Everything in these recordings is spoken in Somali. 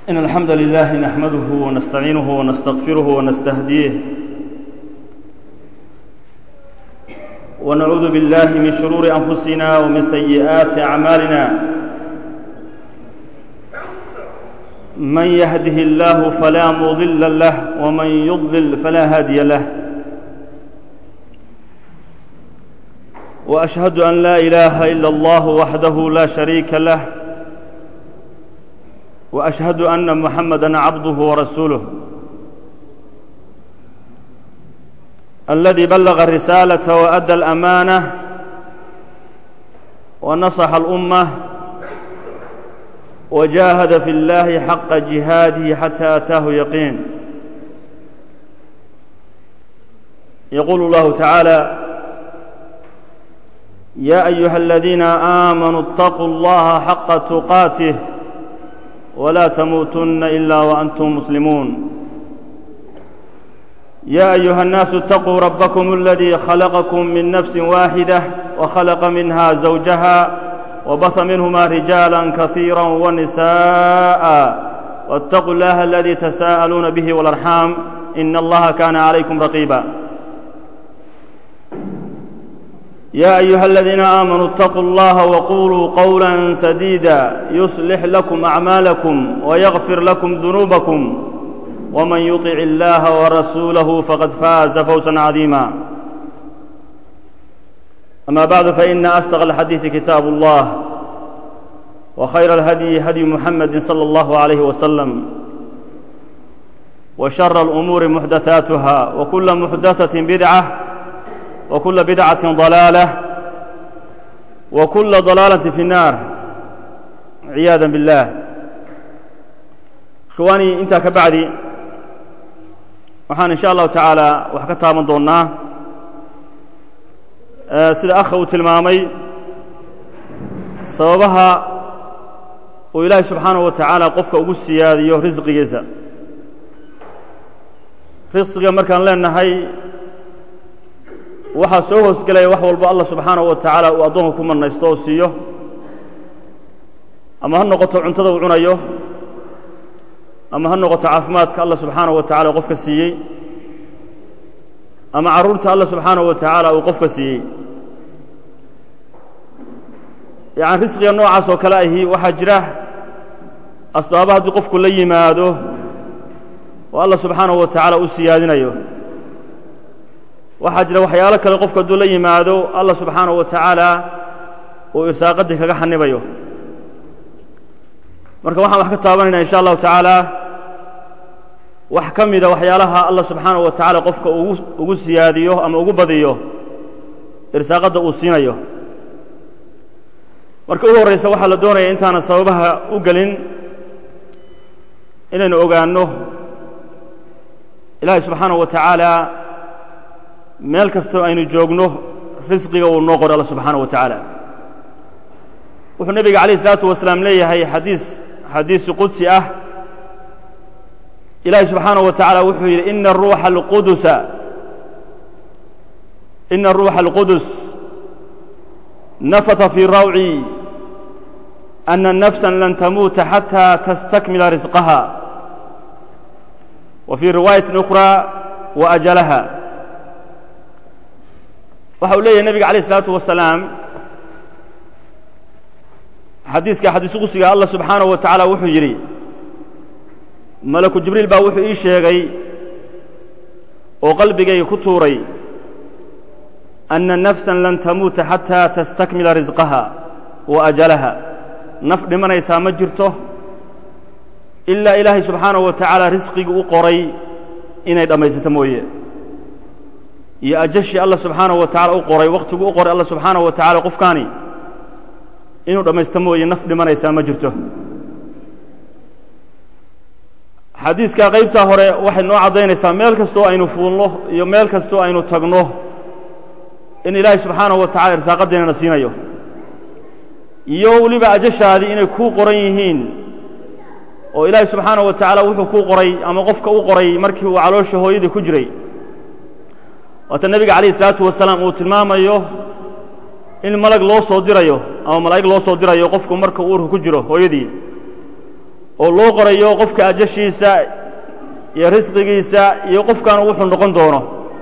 إن الحمد لله نحمده ونستعينه ونستغفره ونستهديه ونعوذ بالله من شرور أنفسنا ومن سيئات أعمالنا من يهده الله فلا مضل له ومن يضلل فلا هادي له وأشهد أن لا إله إلا الله وحده لا شريك له واشهد ان محمدا عبده ورسوله الذي بلغ الرساله وادى الامانه ونصح الامه وجاهد في الله حق جهاده حتى اتاه يقين يقول الله تعالى يا ايها الذين امنوا اتقوا الله حق تقاته ولا تموتن الا وانتم مسلمون يا ايها الناس اتقوا ربكم الذي خلقكم من نفس واحده وخلق منها زوجها وبث منهما رجالا كثيرا ونساء واتقوا الله الذي تساءلون به والارحام ان الله كان عليكم رقيبا يا ايها الذين امنوا اتقوا الله وقولوا قولا سديدا يصلح لكم اعمالكم ويغفر لكم ذنوبكم ومن يطع الله ورسوله فقد فاز فوزا عظيما اما بعد فان اصدق الحديث كتاب الله وخير الهدي هدي محمد صلى الله عليه وسلم وشر الامور محدثاتها وكل محدثه بدعه وكل بدعة ضلالة وكل ضلالة في النار عياذا بالله إخواني intaa ka bacdi waxaan in sha allahu tacaala wax ka taaban doonnaa sida akha uu tilmaamay sababaha uu ilaahay subxaanaه wa tacaala qofka ugu siyaadiyo risqigiisa risqiga markaan leenahay waxaa soo hoosgelaya wax walba allah subxaanahu wa tacaala uu addoonka ku marnaysto oo siiyo ama ha noqoto cuntada uu cunayo ama ha noqoto caafimaadka allah subxaanahu wa tacala uu qofka siiyey ama carruurta allah subxaanahu wa tacaala uu qofka siiyey yacani risqiga noocaas oo kale ahi waxaa jira asbaaba haddii qofku la yimaado oo allah subxaanahu wa tacaala u siyaadinayo waxaa jira waxyaalo kale qofku hadduu la yimaado allah subxaanahu wa tacaala uu irsaaqadii kaga xanibayo marka waxaan wax ka taabanayna in sha allahu tacaala wax ka mida waxyaalaha allah subxaanahu wa tacaala qofka ugu ugu siyaadiyo ama ugu badiyo irsaaqadda uu siinayo marka u horraysa waxaa la doonaya intaanan sababaha u gelin inaynu ogaanno ilaahay subxaanahu wa tacaala meel kastoo aynu joogno risqiga uu noo qoro alla subxaanaه wa tacaala wuxuu nebiga calayه الsalaatu wasalaam leeyahay xadiis xadiisi qudsi ah ilaahi subxaanaه wa taعala wuxuu yidhi ina ruuxa اlqudusa ina ruuxa اlqudus nafata fii rawci ana nafsa lan tamuuta xatى tastakmila risqaha wa fii riwaayaةi أkhرى wa ajalaha waxa uu leeyahay nebiga alayه الsalaatu wasalaam xadiiska xadiisu qusiga allah subxaanaه wa tacaala wuxuu yidhi malaku jibriil baa wuxuu ii sheegay oo qalbigayga ku tuuray anna nafsa lan tamuuta xataa tastakmila risqaha wa ajalaha naf dhimanaysaa ma jirto ilaa ilaahay subxaanaه wa tacaala risqigii u qoray inay dhammaysato mooye iyo ajashii allah subxaanaه wa tacala u qoray wakhtigu u qoray allah subxaanaه wa tacala qofkaani inuu dhammaysto mooye naf dhimanaysaa ma jirto xadiiska qaybtaa hore waxay noo caddaynaysaa meel kastoo aynu fuulno iyo meel kastoo aynu tagno in ilaahay subxaanaه wa tacala irsaaqaddiinana siinayo iyo weliba ajashaadii inay kuu qoran yihiin oo ilaahay subxaanaه wa tacaala wuxuu kuu qoray ama qofka u qoray markii uu caloosha hooyadii ku jiray waata nebiga calayh isalaatu wasalaam uu tilmaamayo in malag loo soo dirayo ama malaa'ig loo soo dirayo qofku marka uurka ku jiro hooyadii oo loo qorayo qofka ajashiisa iyo risqigiisa iyo qofkaanu wuxuu noqon doono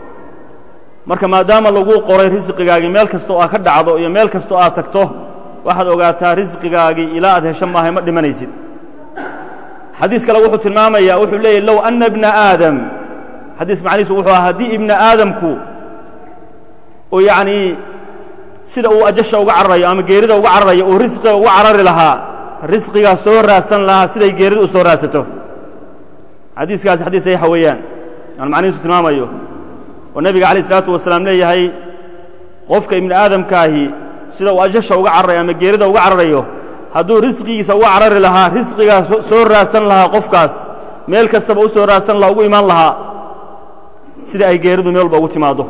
marka maadaama lagu qoray risqigaagii meel kastoo aad ka dhacdo iyo meel kastoo aad tagto waxaad ogaataa risqigaagii ilaa aad hesho maahay ma dhimanaysid xadiis kale wuxuu tilmaamayaa wuxuu leeyahy low anna ibna aadam xadiis macnihiisu wuxuu ahaa haddii ibna aadamku oo yacnii sida uu ajasha uga cararayo ama geerida uga cararayo uu risqiga uga carari lahaa risqigaa soo raadsan lahaa siday geerida u soo raadsato xadiiskaasi xadiis saxiixa weeyaan aan macnihiisu tilmaamayo oo nebiga calayh isalaatu wasalaam leeyahay qofka ibni aadamkaahi sida uu ajasha uga cararayo ama geerida uga cararayo hadduu risqigiisa uga carari lahaa risqigaa soo raadsan lahaa qofkaas meel kastaba u soo raadsan lahaa ugu imaan lahaa sida ay geeridu meel walba ugu timaaddo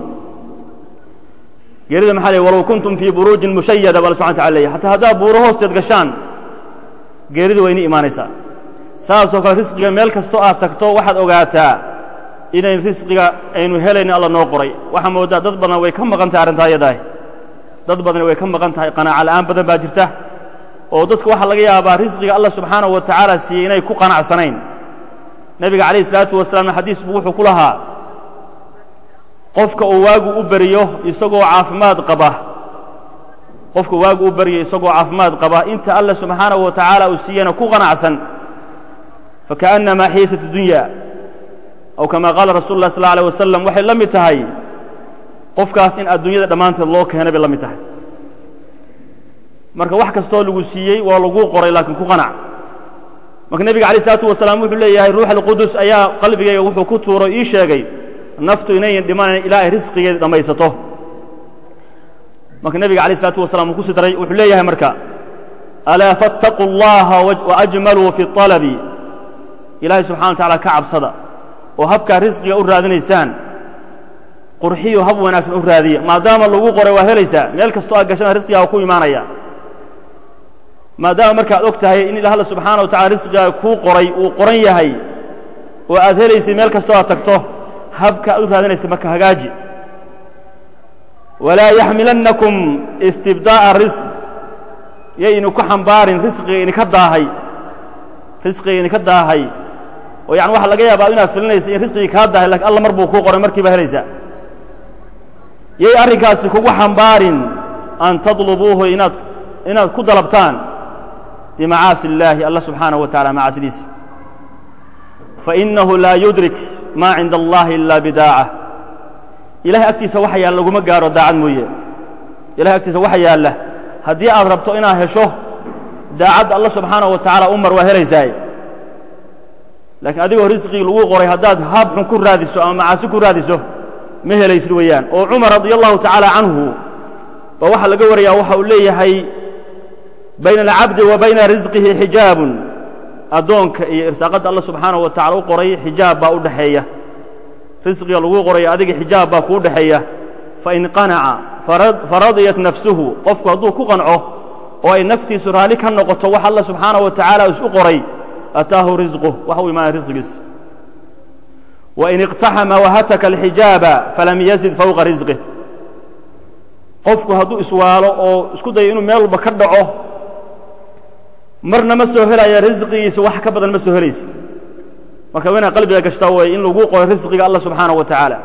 geerida maxaa leey walow kuntum fii buruujin mushayada ba alla subxana wataala leeyahy hataa haddaad buuro hoosteed gashaan geeridu waa inii imaanaysaa saasoo kale risqiga meel kastoo aad tagto waxaad ogaataa inayn risqiga aynu helaynin alla noo qoray waxaa moodaa dad badan way ka maqan tahay arrintaa iyadaah dad badani way ka maqan tahay qanaaco la'aan badan baa jirta oo dadku waxaa laga yaabaa risqiga allah subxaanahu wa tacaala siiyey inay ku qanacsanayn nebiga calayhi isalaatu wasalaamna xadiis buu wuxuu ku lahaa qofka uu waagu u beriyo isagoo caafimaad qaba qofka waagu u beriyo isagoo caafimaad qaba inta alla subxaanahu wa tacaala uu siiyena ku qanacsan fakaأnnamaa xiisat dunya aw kama qaala rasul lah sal alيه wasalam waxay la mid tahay qofkaas in adduunyada dhammaanteed loo keenay bay la mid tahay marka wax kastoo lagu siiyey waa laguu qoray laakiin ku qanac marka nebiga alay isalaatu wasalaam wuxuu leeyahay ruux alqudus ayaa qalbigayga wuxuu ku tuuro ii sheegay naftu inayan dhimanayn ilaa ay risqigeeda dhammaysato marka nebiga alayh isalaatu wasalaam uu ku sii daray wuxuu leeyahay marka alaa faاtaquu اllaha waajmaluu fi طalabi ilaahay subxana wa tacala ka cabsada oo habkaa risqiga u raadinaysaan qurxiyo hab wanaagsan u raadiya maadaama lagu qoray waa helaysaa meel kastoo aad gashana risqigaa ku imaanaya maadaama markaad og tahay in alla subxaana wa tacala risqigaaga kuu qoray uu qoran yahay oo aad helaysay meel kastoo aad tagto habka aad u raadinaysa marka hagaaji walaa yaxmilannakum istibdaa'a risq yaynu ku xambaarin risqiga idinka daahay risqiga idinka daahay oo yani waxaa laga yaabaa inaad filinaysa in risqigii kaa dahay lakiin alla mar buu kuu qoray markiiba helaysaa yay arrinkaasi kugu xambaarin an tadlubuuhu inaad inaad ku dalabtaan bimacaasi illaahi alla subxaanahu wa tacala macaasidiisa fainahu laa yudrik maa cinda allahi ila bidaaca ilahay agtiisa waxa yaalla laguma gaaro daacad mooye ilahay agtiisa waxa yaalla haddii aad rabto inaad hesho daacadda alla subxaanahu wa tacaala u mar waa helaysaay laakiin adigoo risqigii lagu qoray haddaad haab xun ku raadiso ama macaasi ku raadiso ma helaysid weeyaan oo cumar radia allahu tacaala canhu baa waxaa laga warayaa waxa uu leeyahay bayna alcabdi wa bayna risqihi xijaabun addoonka iyo irsaaqadda alla subxaanahu wa tacala u qoray xijaab baa u dhexeeya risqiga lagu qoray adiga xijaab baa kuu dhexeeya fain qanaca faradiyat nafsuhu qofku hadduu ku qanco oo ay naftiisu raalli ka noqoto wax alla subxaanahu wa tacaala isu qoray ataahu risquh waxa u imaanaya risqigiisa wain iqtaxama wahataka alxijaaba falam yazid fowqa risqih qofku hadduu iswaalo oo isku dayo inuu meel walba ka dhaco marna ma soo helaya risqigiisa wax ka badan ma soo helaysa marka waa inaad qalbiga gashtaa weeye in lagu qoray risqiga allah subxaanahu wa tacaala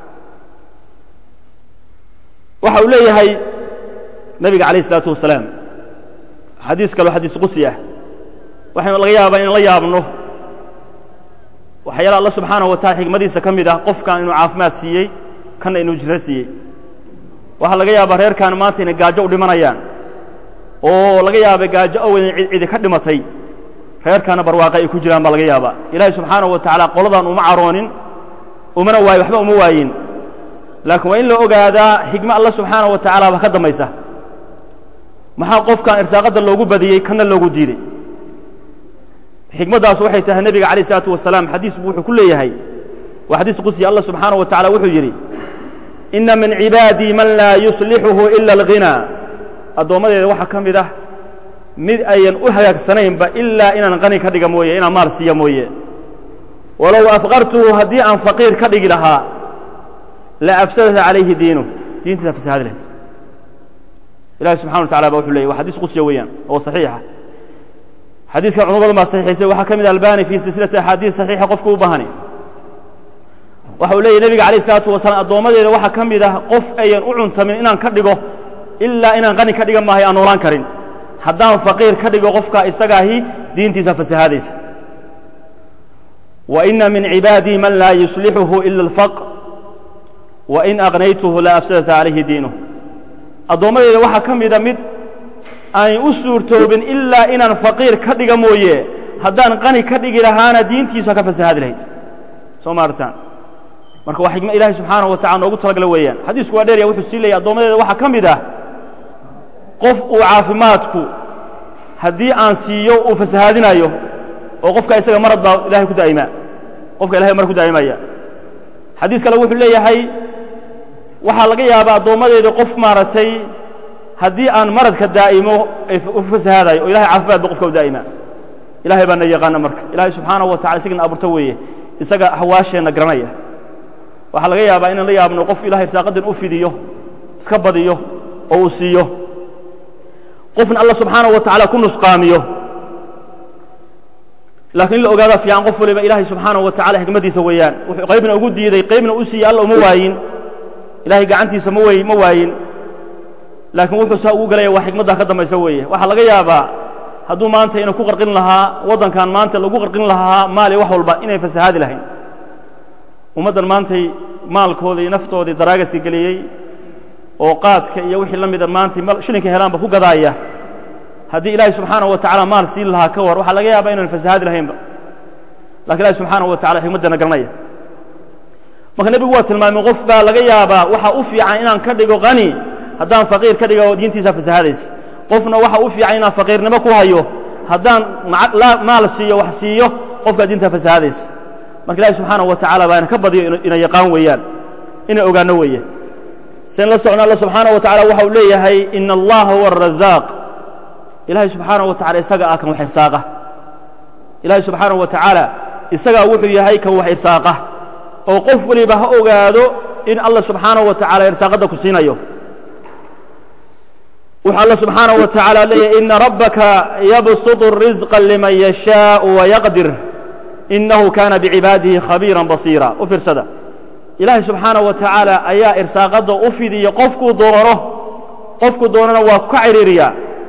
waxa uu leeyahay nebiga calayh isalaatu wasalaam xadiis kaloo xadiis qudsi ah waxaynu laga yaabaa inaan la yaabno waxyaala alla subxaanahu wa tacala xikmadiisa ka mid ah qofkan inuu caafimaad siiyey kanna inuu jiro siiyey waxaa laga yaabaa reerkaan maanta inay gaajo u dhimanayaan oo laga yaaba gaajo oweyn cidi ka dhimatay reerkaana barwaaqa ay ku jiraan baa laga yaabaa ilaahay subxaanahu wa tacaala qoladan uma caroonin umana waayo waxba uma waayin laakiin waa in la ogaadaa xikmo alla subxaanahu wa tacaala ba ka dambaysa maxaa qofkan irsaaqadda loogu badiyey kana loogu diiday xikmaddaas waxay tahay nebiga calayh isalaatu wasalaam xadiis buu wuxuu ku leeyahay waa xadiis qudsi allah subxaanahu wa tacala wuxuu yidhi inna min cibaadii man laa yuslixuhu ila alghinaa addoommadeeda waxaa ka mid ah mid ayan u hagaagsanaynba ilaa inaan qani ka dhiga mooye inaan maal siiya mooye walow afqartuhu haddii aan faqiir ka dhigi lahaa la afsadata calayhi diinuh diintiisa fasahaadi lahayd ilahi subxana wa tacala ba wuxuu leeyay waa xadiis qudsiya weeyaan oo saxiixa xadiiska culmo badan baa saxiixaysay waxaa ka mid albani fii silsilati axaadiis saxiixa qofku u baahani waxa uu leeyahy nebiga alayh isalaatu wasalaam addoommadeeda waxaa ka mid ah qof ayan u cuntamin inaan ka dhigo ilaa inaan qani ka dhiga maahay aan noolaan karin haddaan faqiir ka dhigo qofka isagaahi diintiisa fasahaadaysa wa ina min cibaadii man laa yuslixuhu ila alfaqr wa in aqnaytuhu la afsadata calayhi diinuh addoommadeeda waxaa ka mida mid aanay u suurtoobin ilaa inaan faqiir ka dhiga mooye haddaan qani ka dhigi lahaana diintiisu ha ka fasahaadi lahayd soo maartaan marka waa xikma ilahay subxaanahu wa tacala noogu talagala weeyaan xadiisku waa dheerya wuxuu sii leeyay addoommadeeda waxaa ka mid ah qof uu caafimaadku haddii aan siiyo uu fasahaadinayo oo qofka isaga marad baa ilahay ku daa'imaa qofka ilahay mar ku daa'imaya xadiis kale wuxuu leeyahay waxaa laga yaabaa addoommadeeda qof maaragtay haddii aan maradka daa'imo u fasahaadayo oo ilahay caafimaad ba qofka u daa'ima ilahay baa na yaqaana marka ilahay subxaanahu wa tacala isagana abuurto weeye isaga hawaasheenna garanaya waxaa laga yaabaa inaan la yaabno qof ilahay irsaaqadan u fidiyo iska badiyo oo uu siiyo qofna alla subxaanahu wa tacaala ku nusqaamiyo laakiin in la ogaada fiican qof waliba ilaahay subxaanahu wa tacala xikmaddiisa weeyaan wuxuu qaybna ugu diiday qaybna u siiyey alla uma waayin ilahay gacantiisa ma wey ma waayin laakiin wuxuu saa ugu galaya waa xikmaddaa ka dambaysa weeye waxaa laga yaabaa hadduu maanta ina ku qarqin lahaa waddankan maanta lagu qarqin lahaa maali wax walba inay fasahaadi lahayn ummaddan maantay maalkoodii naftoodii daraagaska geliyey oo qaadka iyo wixii la mida maantay shilinka helaanba ku gadaaya haddii ilaahay subxaanahu wa tacala maal siin lahaa ka war waxaa laga yaabaa inaan fasahaadi lahaynba lakin ilahi subxaanahu wa tacala xikmaddeena garanaya marka nebigu waa tilmaamay qof baa laga yaabaa waxaa u fiican inaan ka dhigo qani haddaan faqiir ka dhigo diintiisa fasahaadaysa qofna waxa u fiican inaan faqiirnimo ku hayo haddaan maal siiyo wax siiyo qofkaa diintaa fasahaadaysa marka ilahi subxaanahu wa tacala baa ina ka badiyo ina yaqaan weeyaan inay ogaano weeye sen la socno alla subxaanahu wa tacala waxa uu leeyahay ina allaha huwa arazaaq ilahay subxaanahu wa tacala isaga ah kan wax irsaaqa ilahay subxaanahu wa tacaala isagaa wuxuu yahay kan wax irsaaqa oo qof waliba ha ogaado in alla subxaanahu wa tacala irsaaqadda ku siinayo wuxuu alla subxaanahu wa tacaala leeyahay ina rabbaka yabsutu الrisqa liman yashaau wayaqdir inahu kana bicibaadihi khabiira basiira u fiirsada ilaahay subxaanahu wa tacaala ayaa irsaaqadda u fidiya qofkuu doono qofku doonana waa ka ciriiriyaa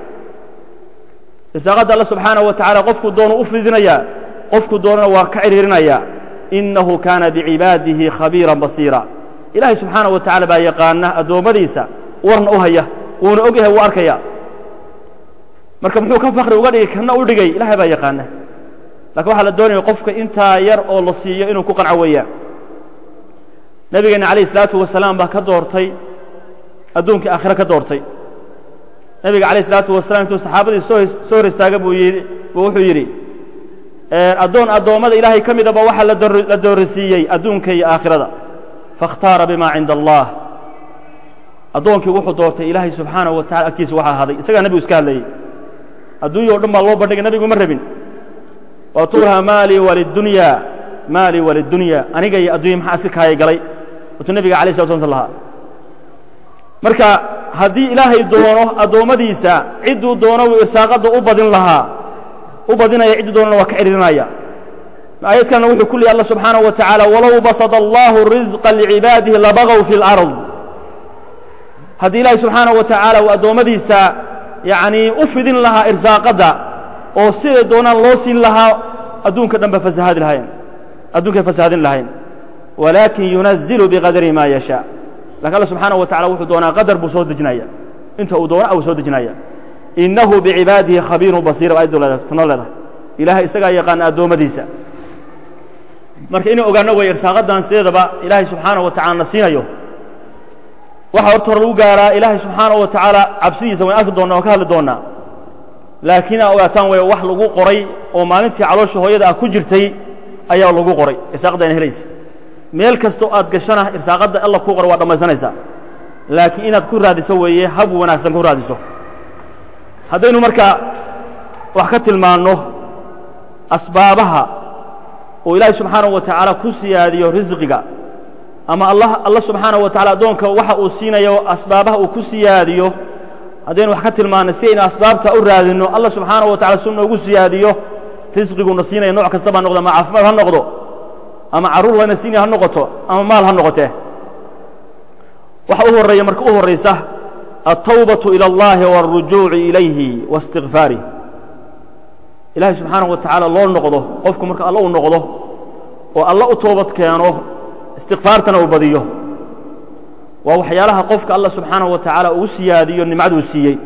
irsaaqadda alla subxaanahu wa tacala qofkuu doono u fidinaya qofku doonana waa ka ciriirinaya inahu kaana bicibaadihi khabiira basiira ilaahay subxaanahu wa tacala baa yaqaana addoommadiisa warna u haya wuuna og yahay wuu arkaya marka muxuu ka fakri uga dhigay kana u dhigay ilahay baa yaqaana lakin waxaa la doonaya qofka intaa yar oo la siiyo inuu ku qanco weeyaan nabigeena calayh isalaatu wasalaam baa ka doortay adduunkii aakhiro ka doortay nebiga calayh isalaatu wasalaam intuu saxaabadii soo soo hor istaaga buu yidhi buu wuxuu yidhi addoon addoommada ilaahay ka midaba waxaa la doorisiiyey adduunka iyo aakhirada faاkhtaara bima cinda allah addoonkii wuxuu doortay ilaahay subxaanahu wa tacala agtiisa waxa ahaaday isagaa nebigu iska hadlayey adduunya o dhan baa loo bandhigay nebigu ma rabin watuulaha maalii walidunya maalii walidunya aniga iyo addunya maxaa iska kaaya galay watuu nebiga alay slat slam lahaa marka haddii ilaahay doono addoommadiisa cidduu doono wuu irsaaqadda u badin lahaa u badinaya cidduu doonana waa ka ciriirinaya aayad kalena wuxuu ku leeyay alla subxaanahu wa tacaala walow basada allahu risqa licibaadihi labagaw fi اlard haddii ilaahay subxaanahu wa tacaala uu addoommadiisa yacnii u fidin lahaa irsaaqadda oo siday doonaan loo siin lahaa adduunka dhan ba fasahaadi lahayn addunkay fasahadin lahayn walaakin yunazilu biqadari ma yashaa lakin alla subxaanahu wa tacala wuxuu doonaa qadar buu soo dejinaya inta uu doona uu soo dejinaya innahu bicibaadihi khabiirun basiira ayaddu tanoo leedahay ilaahay isagaa yaqaana addoommadiisa marka inay ogaano way irsaaqaddan sideedaba ilaahay subxaanahu wa tacala na siinayo waxaa horta hor lagu gaaraa ilaahay subxaanahu wa tacaala cabsidiisa wayn arki doonnaa waan ka hadli doonnaa laakiin aa ogaataan way wax lagu qoray oo maalintii caloosha hooyada ah ku jirtay ayaa lagu qoray irsaaqadda ina helaysa meel kastoo aad gashana irsaaqadda alla ku qoray waa dhammaysanaysaa laakiin inaad ku raadiso weeye hab wanaagsan ku raadiso haddaynu marka wax ka tilmaanno asbaabaha oo ilaahay subxaanahu wa tacaala ku siyaadiyo risqiga ama allah alla subxaanahu wa tacala addoonka waxa uu siinayo asbaabaha uu ku siyaadiyo haddaynu wax ka tilmaannay si aynu asbaabta u raadinno allah subxaanahu wa tacala si noogu siyaadiyo risqiguuna siinaya nooc kastaba ha noqdo ama caafimaad ha noqdo ama carruur layna siinaya ha noqoto ama maal ha noqotee waxa u horreeya marka u horraysa altawbatu ila allahi waalrujuuci ilayhi waistikfaarih ilaahay subxaanahu wa tacaala loo noqdo qofku marka alla u noqdo oo alla u toobad keeno istikfaartana uu badiyo waa waxyaalaha qofka alla subxaanahu wa tacaala ugu siyaadiyo nimcaduu siiyey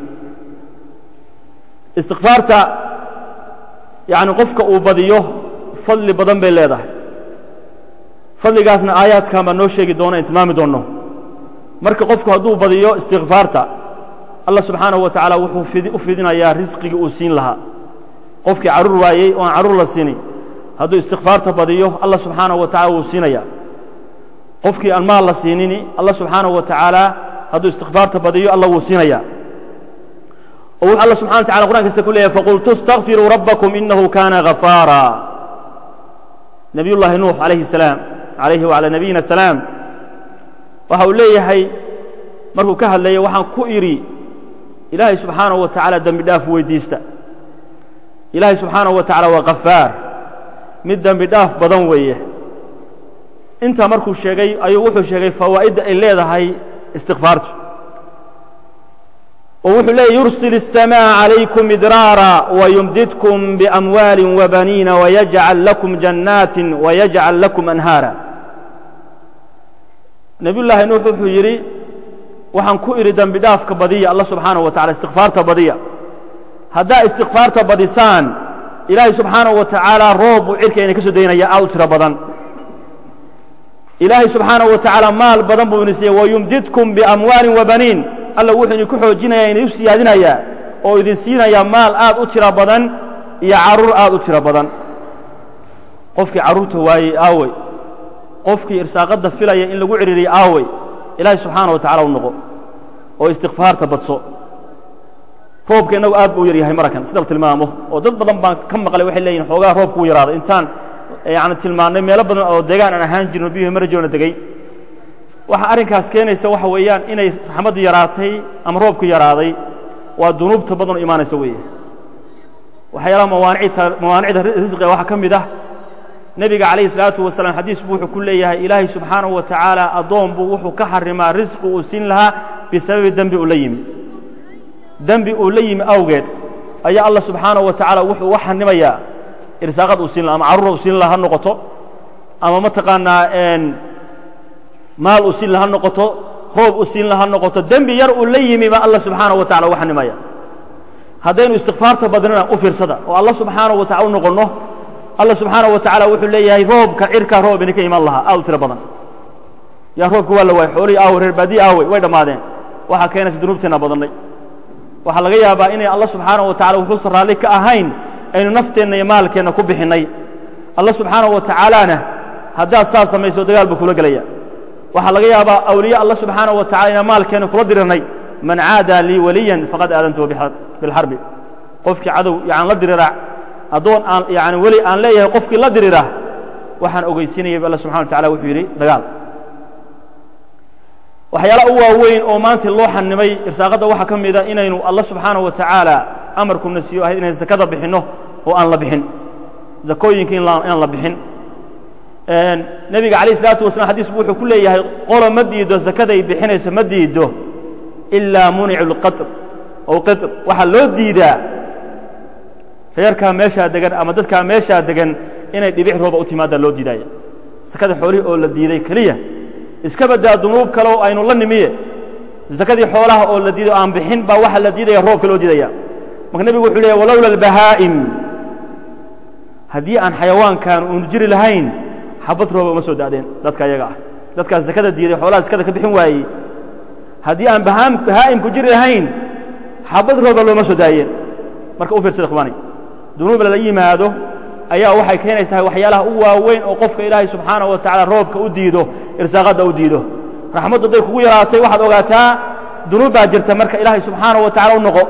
istikfaarta yacni qofka uu badiyo fadli badan bay leedahay fadligaasna aayaadkan baa noo sheegi doona in tilmaami doonno marka qofku hadduu badiyo istikfaarta allah subxaanahu wa tacaala wuxuu u fidinayaa risqigii uu siin lahaa qofkii carruur waayey oo aan carruur la siini hadduu istikfaarta badiyo allah subxaanahu wa tacala wuu siinaya qofkii aan maal la siinini allah subxaanahu wa tacaala hadduu istikfaarta badiyo allah wuu siinaya oo wuxuu alla subxana wa tacala qur'an kasta ku leeyahay faqultu اstakfiruu rabbakum inahu kana gafaara nabiy llaahi nuux alayhi salaam alayhi wacalaa nabiyina salaam waxa uu leeyahay markuu ka hadlayay waxaan ku idhi ilaahay subxaanahu wa tacaala dembi dhaaf weydiista ilaahay subxaanahu wa tacala waa kafaar mid dembi dhaaf badan weeye intaa markuu sheegay ayuu wuxuu sheegay fawaa'idda ay leedahay istikfaartu oo wuxuu leeyay yursil الsamاء عalaykum idraara وyumdidkum bأmwaali وbaniina وyajcal lakum jannaati وyajcal lakum anhaara nebiy llaahi nuux wuxuu yidhi waxaan ku idhi dembi dhaafka badiya allah subxaanaه wa tacala istikfaarta badiya haddaa istikfaarta badisaan ilaahay subxaanaه wa tacaala roob buu cirka ina ka soo daynaya aad u tiro badan ilaahay subxaanaه wa tacaala maal badan buu ini siiyey wayumdidkum biamwaali وbaniin alla wuxuu idinku xoojinaya idin siyaadinayaa oo idin siinayaa maal aad u tiro badan iyo carruur aad u tiro badan qofkii carruurta waayey aawey qofkii irsaaqadda filaya in lagu cidhiiriyo aawey ilaahay subxaana wa tacala u noqo oo istikfaarta badso roobka innagu aad buu u yaryahay marakan sida la tilmaamo oo dad badan baan ka maqlay waxay leeyihin xoogaa roobku u yaraaday intaan yani tilmaannay meelo badan oo deegaan aan ahaan jirno biyuhi marajoona degey waxaa arrinkaas keenaysa waxa weeyaan inay raxmaddu yaraatay ama roobku yaraaday waa dunuubta badan oo imaanaysa weeye waxyaalaha mawaanicta mawaanicda risqiga waxaa ka mid ah nebiga calayhi salaatu wasalaam xadiis buu wuxuu ku leeyahay ilaahay subxaanahu wa tacaala addoon buu wuxuu ka xarimaa risqi uu siin lahaa bisababi dembi uu la yimi dembi uu la yimi awgeed ayaa allah subxaanahu wa tacaala wuxuu uga xanimayaa irsaaqad uu siin laha ama carruur uu siin laha ha noqoto ama mataqaanaa maal uu siin laha noqoto roob uu siin laha noqoto dembi yar uu la yimi baa allah subxaanahu wa tacala uga xanimaya haddaynu istikfaarta badnana u fiirsada oo allah subxaanahu wa tacala u noqonno allah subxaanahu wa tacaala wuxuu leeyahay roobka cirkaa roob idinka iman lahaa aad u tiro badan yaa roobka waa la waayey xoolihii aawey reer baadiyi aawey way dhammaadeen waxaa keenaysa dunuubteenna badannay waxaa laga yaabaa inay allah subxaanahu wa tacala wuxuusan raalli ka ahayn aynu nafteenna iyo maalkeenna ku bixinnay allah subxaanahu wa tacaalaana haddaad saas samayso dagaal buu kula gelaya waxaa laga yaabaa awliye allah subxaanaه wa tacala inaan maalkeena kula dirirnay man caada lii waliyan faqad aadantuhu bilxarbi qofkii cadow yan la dirira addoon aan yani weli aan leeyahay qofkii la dirira waxaan ogeysiinayay alla subxana wa tacala wuxuu yidhi dagaal waxyaalaha u waaweyn oo maanta loo xanimay irsaaqadda waxaa ka mida inaynu allah subxaanaه wa tacaala amarkuna siiyo ahayd inaynu zakada bixinno oo aan la bixin zakooyinka inaan la bixin nebiga calayh isalaatu wasalaam xadiis bu wuxuu ku leeyahay qolo ma diido zakada ay bixinayso ma diido ilaa municu lqatr ow qitr waxaa loo diidaa reerkaa meeshaa degan ama dadkaa meeshaa degan inay dhibic rooba u timaadaa loo diidaya sakada xoolihii oo la diiday keliya iska badaa dunuub kale oo aynu la nimiye sakadii xoolaha oo la diiday o aan bixin baa waxaa la diidaya roobka loo diidaya marka nebigu wuxuu leeyahy walowla albahaa'im haddii aan xayawaankan uunu jiri lahayn xabad rooba uma soo da'deen dadka ayaga ah dadkaas sakada diiday xoolaha sakada ka bixin waayey haddii aan bahaa'imku jiri lahayn xabad rooba looma soo daayeen marka u fiirsada ikhwaani dunuub lala yimaado ayaa waxay keenaysa tahay waxyaalaha u waaweyn oo qofka ilaahay subxaanahu wa tacala roobka u diido irsaaqadda u diido raxmaddu hadday kugu yaraatay waxaad ogaataa dunuub baa jirta marka ilaahay subxaanahu wa tacala u noqo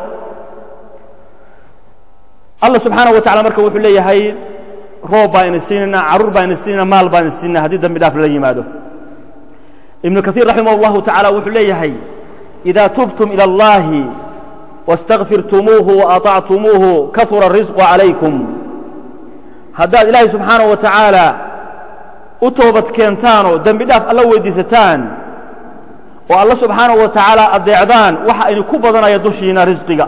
allah subxaanahu wa tacala marka wuxuu leeyahay roob baa ina siinayna carruur baa ina siinayna maal baa ina siinayna haddii dambi dhaaf lala yimaado ibnu kaiir raximah اllahu tacaala wuxuu leeyahay idaa tubtum ilى اllahi واsتغfirtumuuhu وaطactumuuhu kahura الrisqu عalaykum haddaad ilaahay subxaanaه wa taعaalى u toobad keentaanoo dembi dhaaf alla weydiisataan oo alla subxaanaه wa taعaalى adeecdaan waxa idinku badanaya dushiina risqiga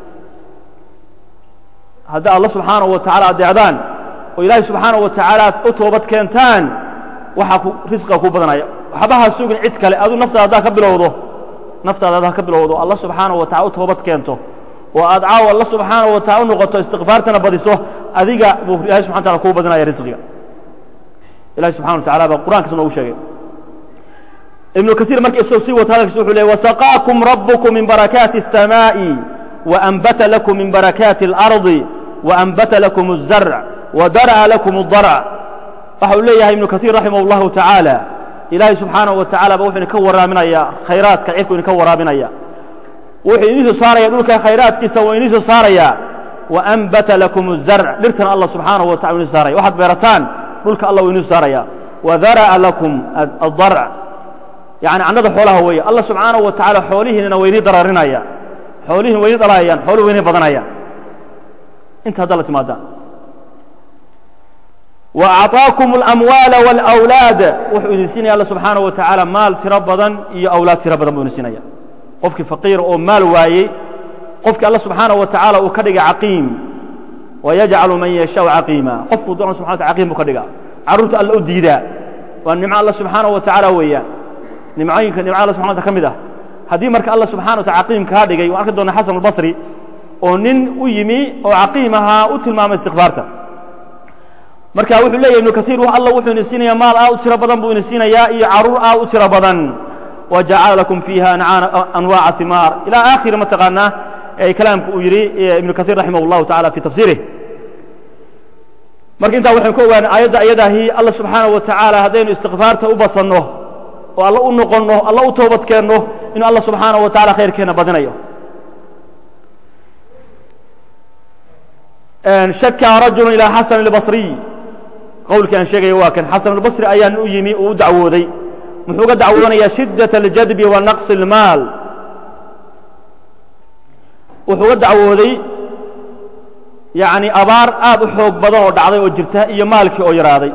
haddaa alla subxaanaه wa taعala adeecdaan oo ilaahay subxaanaه wa taعaalى aad u toobad keentaan waxaa risqiga ku badanaya waxba ha sugin cid kale aduu naftaada haddaa ka bilowdo naftaada haddaa ka bilowdo alla subxaanaه wa taala u toobad keento oo aad caawa alla subxaanaه wa taala u noqoto istikfaartana badiso adiga buu ilahay subxana tala kuu badinaya risqiga ilahi subxana wa tacala baa qur'ankiisa noogu sheegay ibnu kaiir marka isagoo sii wata hadalkiisa wuxuu ley wasaqaakum rabbukum min barakaati الsamaaءi waأnbata lakum min barakaati اlarضi waأnbata lakum الzarc wadar'a lakum الdarc waxa uu leeyahay ibnu kaiir raximah اllahu tacaala ilaahay subxaanaه wa tacala ba wuxuu idinka waraaminaya khayraadka cirku idinka waraabinaya wuxuu idin soo saaraya dhulka khayraadkiisa waa idin soo saaraya waأnbata lakum الzarc dhirtana allah subxaanaه wa tacala idin saaraya waxaad beerataan dhulka allah uu idin saaraya wadara'a lakum aلdarc yani cannada xoolaha weeye allah subxaanaه wa tacaala xoolihiinana waa idin dararinaya xoolihiin waa idin dhalayaan xooluhu waa idin badanayaan inta hadda la timaadaan وأعطاaكم الأمواaل والأwلاad wuxuu idin siinaya alla subحaanaه wa taعaalى maal tiro badan iyo awlaad tiro badan buu idin siinaya qofkii faqiira oo maal waayey qofkii alla subحaanaه wa taعaalى uu ka dhigay caqiim ويجعل man يشhاء caqiima qofkuu doona subحa wata caqiim buu ka dhigaa carruurta alla u diidaa waa nimco alla subحaanaه wa taعaalى weeyaan nimcooyinka nimco alla subحana wata ka mid ah haddii marka alla subحana wa taala caqiim kaa dhigay waan arki doona xasan الbaصri oo nin u yimi oo caqiim ahaa u tilmaamay istikfaarta marka wuxuu leeyahy ibnu kaiir alla wuxuu idin siinaya maal aad u tiro badan buu idin siinayaa iyo carruur aad u tiro badan wajacala lakum fiiha anwaaca himaar ilaa aakhiri mataqaanaa kalaamku uu yidhi ibnu kaiir raximah اllahu tacala fi tafsiirih marka intaa waxaynu ka ogaanay aayadda ayadaahi alla subxaanaه wa tacaala haddaynu istikfaarta u badsanno oo alla u noqonno alla u toobad keenno inuu alla subxaanaه wa tacala khayrkeenna badinayo shaka rajulu ilى xasan اlbaصriy qowlkii aan sheegaya waa kan xasan albasri ayaan u yimi uu u dacwooday muxuu ga dacwoonayaa shiddaة اljadbi wa naqصi اlmaal wuxuu ga dacwooday yani abaar aad u xoog badan oo dhacday oo jirta iyo maalkii oo yaraaday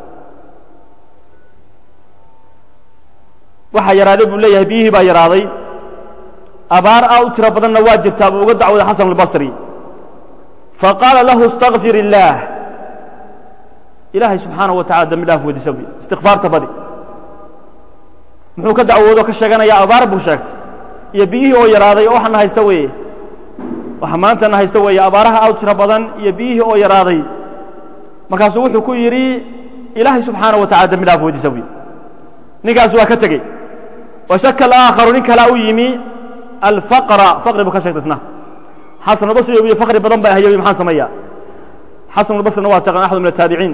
waxaa yaraaday buu leeyahay biyihii baa yaraaday abaar aad u tiro badanna waa jirtaa buu uga dacwooday xasan albasri faqaala lahu اstakfir illaah ilaahay subxaanaه wa tacala dambi dhaaf weydiisa buy istikfaarta badi muxuu ka dacwoodo ka sheeganayaa abaar buu sheegtay iyo biyihii oo yaraaday oo waxana haysta weeye waxa maantana haysta weeye abaaraha aad u tiro badan iyo biyihii oo yaraaday markaasuu wuxuu ku yidhi ilaahay subxaanaه wa tacala dambi dhaaf weydiisa buy ninkaas waa ka tegey washaka alaakharu nin kalaa u yimi alfaqra faqri buu ka sheegtay isna xasan albasri iyo fakri badan baa hayay maxaan sameeya xasan albasrina waa taqaan axad min ataabiciin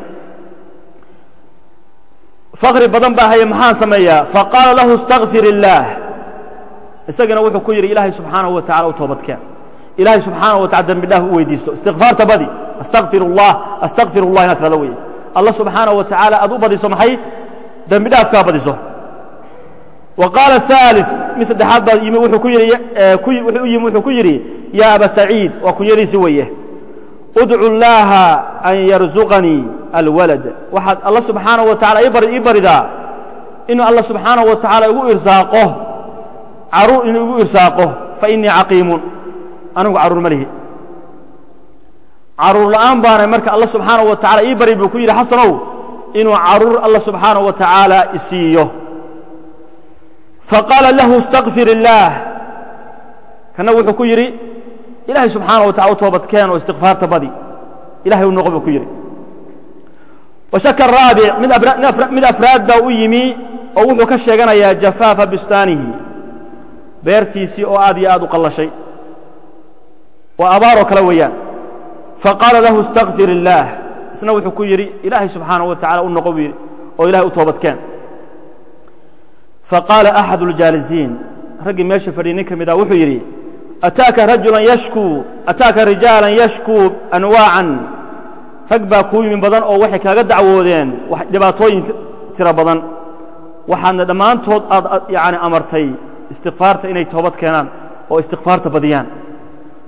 fakri badan baa hayay maxaan sameeyaa faqaala lahu اstakfir illaah isagana wuxuu ku yidhi ilaahay subxaanaه wa tacala u toobadkeen ilaahay subxaanaه wa tacala dembi dhaaf u weydiisto istikfaarta badi astakfir اllah astakfir اllah inaad tirado weye allah subxaanaه wa tacaala aad u badiso maxay dembi dhaafkaa badiso wa qaala الثالث mid saddexaad baa yimi wuxuu ku yidhi wuxuu u yimi wuxuu ku yidhi ya aba saciid waa kunyadiisi weeye udcu اllaaha an yarzuqanii alwalad waxaad alla subxaanaه wa tacala ii baridaa inuu alla subxaanaه wa tacaala igu irsaaqo caruur inuu igu irsaaqo fainii caqiimun anigu carruur ma lihi carruur la'aan baanay marka alla subxaanaه wa tacala ii bari buu ku yidhi xasanow inuu carruur alla subxaanaه wa tacaala isiiyo faqaala lahu اstakfir illaah kana wuxuu ku yidhi ilaahay subxaanaه wa tacala u toobadkeen oo istikfaarta badi ilahay u noqo buu ku yidhi washaka raabic mid afraad baa u yimi oo wuxuu ka sheeganayaa jafaafa bustaanihi beertiisii oo aad iyo aad u qallashay waa abaaroo kale weeyaan faqaala lahu اstakfir illaah isna wuxuu ku yidhi ilaahay subxaanaه wa tacala u noqo buu yidhi oo ilahay u toobadkeen faqaala axad اljaalisiin raggii meesha fadhiyay nin ka mid ah wuxuu yidhi ataaka rajulan yashkuu ataaka rijaalan yashkuu anwaacan rag baa kuu yimin badan oo waxay kaaga dacwoodeen dhibaatooyin tiro badan waxaadna dhammaantood aad yani amartay istikfaarta inay toobad keenaan oo istikfaarta badiyaan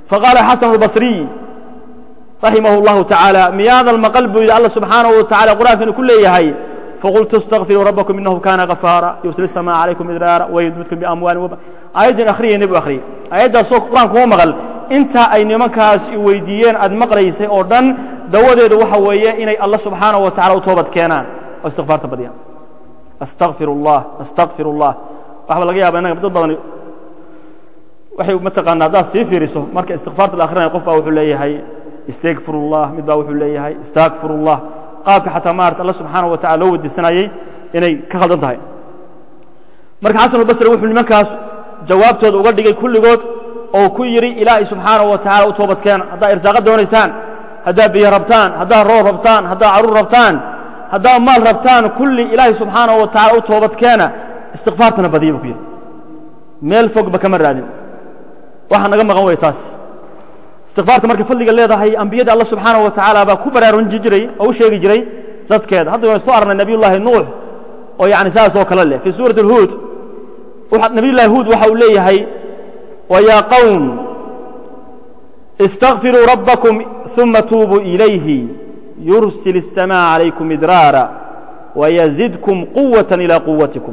faqaala xasan albasriy raximah اllahu tacaala miyaadan maqal buu yidhi alla subxaanahu wa tacala qur'aankanu ku leeyahay faqultu اstakfiruu rabbakum inahu kana gafaara yursil الsamaa calaykum idraara wayumdidkum biamwaalin wab aayaddan akhriyay nebigu akhriyay aayaddaasoo qur-aanka kuma maqal intaa ay nimankaas i weydiiyeen aad maqlaysay oo dhan dawadeedu waxa weeye inay alla subxaanahu wa tacala u toobad keenaan oo istikfaarta badiyaan astaqfir اllah astaqfir اllah waxba laga yaaba innaga dad badan waxay mataqaana haddaad sii fiiriso marka istikfaarta la akhrinayo qof baa wuxuu leeyahay istakfir اllah mid baa wuxuu leeyahay istakfir اllah qaabka xataa maarata alla subxaanaه wa tacala loo weydiisanayey inay ka khaldan tahay marka xasan albasri wuxuu nimankaas jawaabtooda uga dhigay kulligood oo ku yidhi ilaahay subxaanaه wa tacala u toobadkeena haddaad irsaaqa doonaysaan haddaad biyo rabtaan haddaad roob rabtaan haddaad carruur rabtaan haddaad maal rabtaan kulli ilaahay subxaanaه wa tacala u toobadkeena istikfaartana badiya buu ku yidhi meel fogba kama raadin waxaa naga maqan way taas istikfaarta markay fadliga leedahay ambiyada alla subxaanaه wa tacaala baa ku baraarunji jiray oo u sheegi jiray dadkeeda hadda waynu soo arnay nabiy llaahi nuux oo yani saas oo kale leh fii suurati اlhuud nabiy llahi huud waxa uu leeyahay ويا قوم استغفروا ربكم ثم توبوا إليه يرسل السماء عليكم مدرارا ويزدكم قوة إلى قوتكم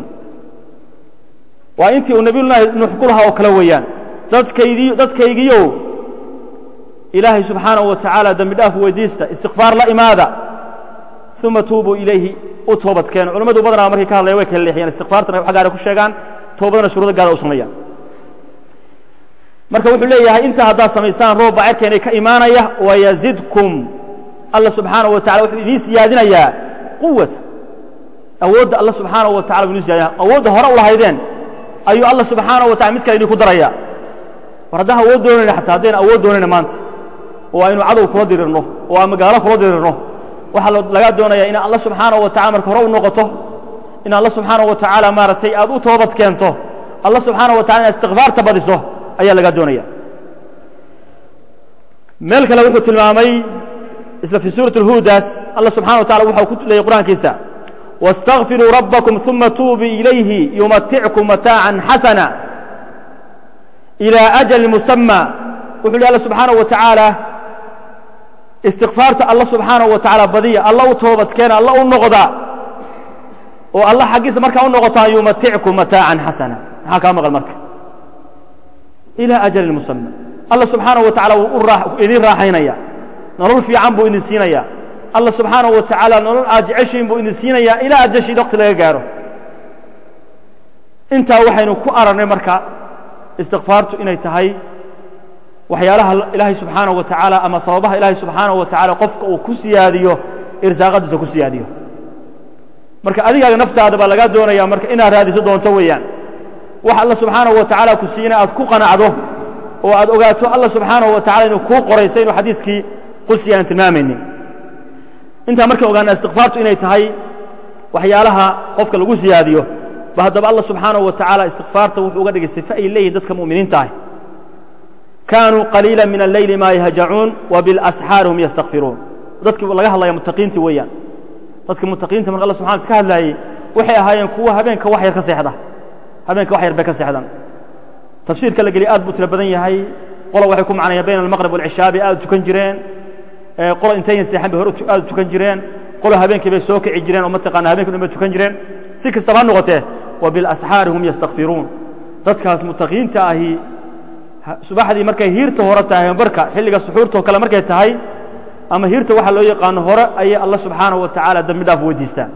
وأنت النبي الله نحكلها وكلويان dadkaygiyow ilaahay subxaanaه wa tacaala dembi dhaaf weydiista istikfaar la imaada uma tuubuu ilayhi u toobad keeno culimmadu badanaa markay ka hadlayan way kala leexiyaan istikfaartana wax gaara ku sheegaan toobadana shuruudo gaara u sameeyaan marka wuxuu leeyahay intaa haddaad samaysaan roob baa cerkeenay ka imaanaya wayazidkum alla subxaanaه wa tacala wuxuu idiin siyaadinayaa quwata awoodda alla subxaanaه wa tacala buu idin siyadinaya awoodda hore u lahaydeen ayuu alla subxaanaه wa tacala mid kale idinku daraya war haddaan awood doonayna xataa haddayna awood doonayna maanta oo aynu cadow kula dirirno oo aan magaalo kula dirirno waxaa lagaa doonaya inaad alla subxaanaه wa tacala marka hore u noqoto in alla subxaanaه wa tacaala maaragtay aad u toobad keento alla subxaanaه wa tacala inaad istikfaarta badiso ayaa lagaa doonaya meel kale wuxuu tilmaamay isla fii suuraة اlhuudaas alla subxana wa tacala waxau ku leeyay qur'aankiisa واsتغfiruu rabكم ثuma tuubii ilayhi yumatickum mataaعa xasana إilى أjل musamى wuxu lhi alla subxaanaه wa taعaalى istikfaarta alla subxaanaه wa taعala badiya alla u toobadkeena alla u noqda oo alla xaggiisa markaa u noqotaan yumatickum mataaعa xasana maxaa kaa maqan marka ilى أjل musamى alla subxaanaه wa tacala wuu idin raaxaynaya nolol fiican buu idin siinaya alla subxaanaه wa tacaala nolol aad jeceshiin buu idin siinaya ilaa ajashiin waqti laga gaaro intaa waxaynu ku aragnay marka istikfaartu inay tahay waxyaalaha ilaahay subxaanaه wa tacaala ama sababaha ilaahay subxaanaه wa tacaala qofka uu ku siyaadiyo irsaaqadiisa ku siyaadiyo marka adigaaga naftaada baa lagaa doonaya marka inaad raadiso doonto weeyaan wax alla subxaanaه wa tacaala ku siina aad ku qanacdo oo aad ogaato alla subxaanaه wa tacala inuu kuu qoraysay inuu xadiiskii qudsi aan tilmaamaynin intaa markaan ogaana istikfaartu inay tahay waxyaalaha qofka lagu siyaadiyo ba haddaba alla subxaanaه wa tacaala istikfaarta wuxuu uga dhigay sife ay leeyihin dadka mu'miniinta ah kaanuu qaliila min alleyli maa yahjacuun wa biاlasxaari hum yastakfiruun dadkii laga hadlaya mutaqiintii weeyaan dadka mutaqiinta marka alla subxana ka hadlaayey waxay ahaayeen kuwa habeenka wax yar ka seexda habeenka wax yar bay ka seexdaan tafsiirka la geliya aad buu tiro badan yahay qola waxay ku macnayaan bayna almaqrib walcishaa bay aad u tukan jireen qola intaynan seexan bay hore aad u tukan jireen qola habeenkii bay soo kici jireen oo mataqaana habeenkii dhan bay tukan jireen si kastaba ha noqotee wa bilasxaari hum yastakfiruun dadkaas mutaqiinta ahi subaxdii markay hiirta hore tahay barka xilliga suxuurtao kale markay tahay ama hiirta waxa loo yaqaano hore ayay alla subxaanaه wa tacaala dembi dhaaf weydiistaan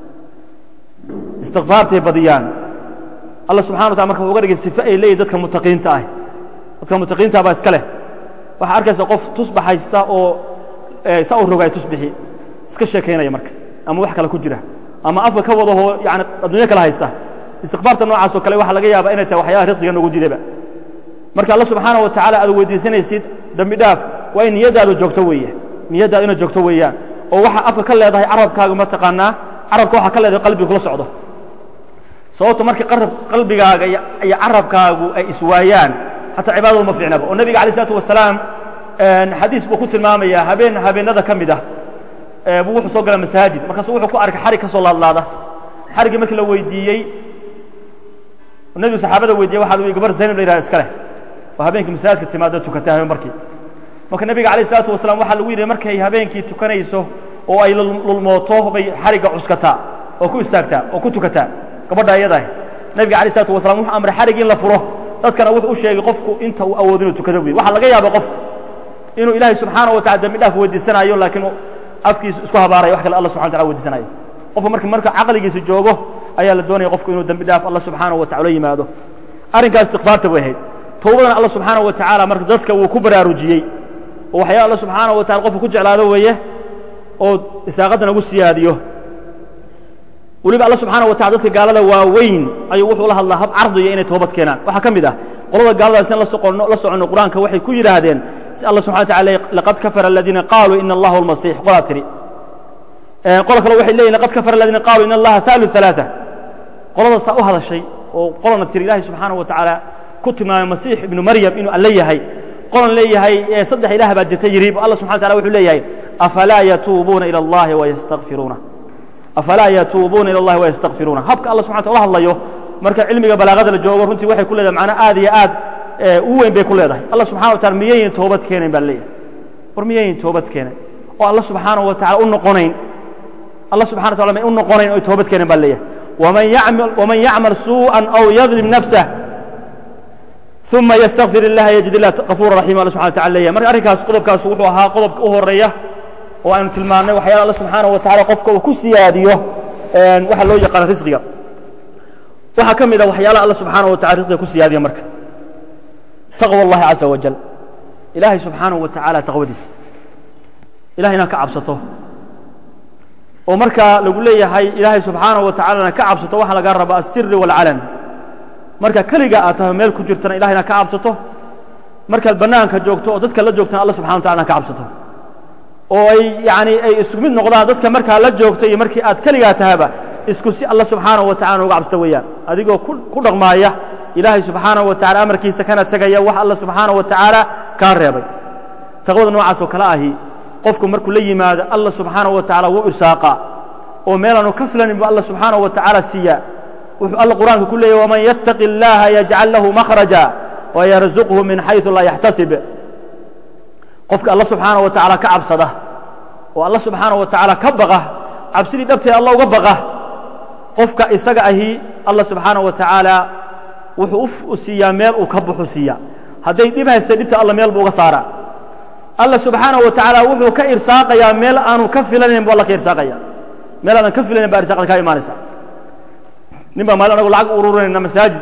istikfaartay badiyaan alla subxana wa tala marka wuxu uga dhigay sife ay leeyihin dadka mutaqiinta ah dadka mutaqiinta baa iska leh waxaa arkaysa qof tusbax haysta oo saa u rogaay tusbixi iska sheekaynaya marka ama wax kale ku jira ama afka ka wadahoo yani adduunyo kale haysta istikfaarta noocaas oo kale waxaa laga yaaba inay tahay waxyaalaha riqsiga noogu diidaba marka alla subxaanaه wa tacala aad weydiisanaysid dembi dhaaf waa in niyaddaadu joogto weeye niyaddaadu inay joogto weeyaan oo waxa afka ka leedahay carabkaaga ma taqaanaa carabka waxaa ka leedahay qalbiga kula socdo sababto marka qalbigaaga iyo carabkaagu ay iswaayaan xataa cibaadadu ma fiicnaba oo nebiga alay isalaatu wasalaam xadiis buu ku tilmaamaya habeen habeenada ka mid ah buu wuxuu soo gala masaajid markaasu wuxuu ku arkay xarig ka soo laadlaada xariggii markii la weydiiyey nebigu saxaabada weydiiyey waxa lu gabar zaynab la yihahda iska leh oo habeenkii masaajidka timaado tukata habeen markii marka nebiga alayh isalaatu wasalaam waxaa lagu yidhi markay habeenkii tukanayso oo ay lulmooto bay xarigga cuskataa oo ku istaagtaa oo ku tukataa gabadha iyadaah nebiga alay isalatu wasalam wuxuu amray xarig in la furo dadkana wuxuu u sheegay qofku inta uu awoodo inuu tukado buy waxaa laga yaaba qofku inuu ilaahay subxaana wa tacala dembi dhaaf weydiisanayo laakiin afkiisu isku habaarayo wax kale alla subxana wataala weydiisanayo qofku marka marka caqligiisa joogo ayaa la doonaya qofku inuu dembi dhaaf alla subxaanaه wa tacala yimaado arrinkaas istiqfaarta bay ahayd towbadana alla subxaanaه wa tacaala marka dadka wuu ku baraarujiyey oo waxyaala alla subxaanaه wa tacala qofku ku jeclaado weeye oo isaaqaddan ugu siyaadiyo weliba alla subxaanaه wa tacala dadka gaalada waaweyn ayuu wuxuu la hadlaa hab cardiya inay toobad keenaan waxaa ka mid ah qolada gaaladaas in la soconno qur'aanka waxay ku yidhaahdeen si alla subxana wa tacala laqad kafara aladiina qaaluu ina allaha almasiix qolaa tiri qolo kale waxay leeyihin laqad kafara aladiina qaaluu ina allaha haalu ثalaaثa qolada saa u hadashay oo qolana tiri ilaahay subxaanaه wa tacaala ku tilmaamay masiix ibnu maryam inuu alle yahay qolan leeyahay saddex ilaah baa jirta yidhi alla subxana wa tacala wuxuu leeyahay afalaa yatuubuuna ilى اllahi wayastakfiruuna afalaa yatuubuuna ilى اllahi wayastakfiruuna habka alla subxana wataala hadlayo marka cilmiga balaagada la joogo runtii waxay ku leedahay macnaa aad iyo aad u weyn bay ku leedahay alla subxana wa tacala miyayin toobad keenayn baa leeyahay war miyayin toobad keenayn oo alla subxaanaه wa tacala u noqonayn alla subxana wa tacala may u noqonayn oo toobad keenayn baa leeyahay ومن يعمل سوءا أو يظلم نفسه ثuma ystغfir الlah yجid الlah غفوra رaحيma all subحana وتعala leeyahy marka arrinkaas qodobkaas wuxuu ahaa qodobka u horeeya oo aynu tilmaannay waxyaala alla subxaanaه wa taعala qofka uu ku siyaadiyo waxa loo yaqaano risqiga waxaa ka mid a waxyaalaha alla subxaanaه wa taعala risqiga ku siyaadiya marka taqوى الlahi عaزa وaجل ilaahay subxaanaه wa taعala taqwadiisa ilahay inaad ka cabsato oo markaa lagu leeyahay ilaahay subxaanaه wa tacalana ka cabsato waxaa laga rabaa الsiri والcalan marka keliga aad tahay meel ku jirtana ilahay inaad ka cabsato markaad bannaanka joogto oo dadka la joogtana alla subxana wa tacala inaad ka cabsato oo ay yani ay isku mid noqdaan dadka markaa la joogto iyo markii aad keligaa tahaba isku si alla subxaanaه wa tacala uga cabsato weeyaan adigoo ku dhaqmaaya ilaahay subxaanaه wa tacala amarkiisa kana tegaya wax alla subxaanaه wa tacaala kaa reebay taqwada noocaas oo kale ahi qofku markuu la yimaado alla subxaanaه wa tacala wuu irsaaqa oo meelaanu ka filanin bu alla subxaanaه wa tacaala siiya wuxuu alla qur'aanka ku leeyahy وman yتaqi الlaha yجcal lahu makhraجa وyrزqhu min xayثu laa yaxtasib qofka alla subxaanaه wa taعala ka cabsada oo alla subxaanaه wa taعala ka baqa cabsidii dhabteed alla uga baqa qofka isaga ahi alla subxaanaه wa taعaalى wuxuu u siiyaa meel uu ka baxu siiya hadday dhib haystay dhibta alla meel buu uga saara alla subxaanaه wa taعaalى wuxuu ka irsaaqayaa meel aanu ka filanayn bu alla ka irsaaqaya meel aanan ka filanayn ba irsaqda kaa imaanaysa nin baa maalin anagu lacag ururinayna masaajid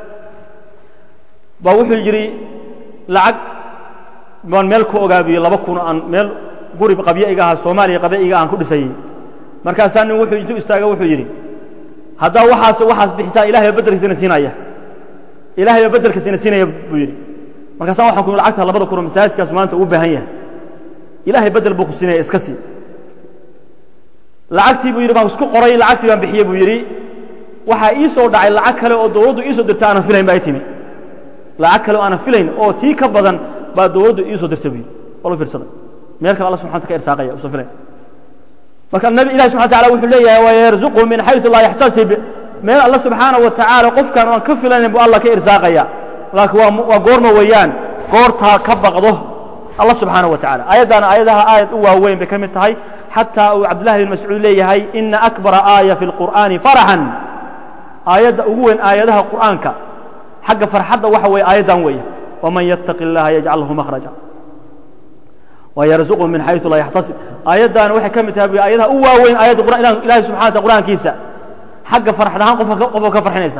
baa wuxuu yidhi lacag baan meel ku ogaabiyey laba kun aan meel guri qabyo iga aha soomaaliya qabyo iga aan ku dhisayey markaasaa nin wuxuu intuu istaaga wuxuu yidhi haddaa waxaas waxaas bixisaa ilahay baa beddelkiisina siinaya ilahay baa beddelkiisina siinaya buu yidhi markaasaan waxaan ku yidhi lacagta labada kun oo masaajidkaasu maanta ugu baahan yahay ilahay beddel buu ku siinaya iska sii lacagtii buu yidhi baan isku qoray lacagtii baan bixiyey buu yidhi waxaa ii soo dhacay lacag kale oo dawladdu ii soo dirta aanan filayn baa i timi lacag kale oo aanan filayn oo tii ka badan baa dawladdu ii soo dirta buyi walu fiirsaday meel kale alla subxana wata ka irsaaqaya usan filayn marka nabi ilahi subxana wataala wuxuu leeyahay wayarzuqhu min xayثu laa yaxtasib meel alla subxaanaه wa tacaala qofkaan aan ka filaynayn bu alla ka irsaaqaya laakiin waa goorma weeyaan goortaa ka baqdo alla subxaanaه wa tacala aayaddaana aayadaha aayad u waaweyn bay ka mid tahay xataa uu cabdullahi bin mascuud leeyahay ina akbara aaya fi اlqur'aani farxan aayadda ugu weyn aayadaha qur'aanka xagga farxadda waxa weeye aayaddan weeye waman yattaqi اllaha yajcal lahu makhraja wayarzuqhu min xayثu laa yaxtasib aayaddaana waxay ka mid tahay bu aayadaha u waaweyn aayadda ilahi subxana wata qur'aankiisa xagga farxad ahaan qofka ka farxinaysa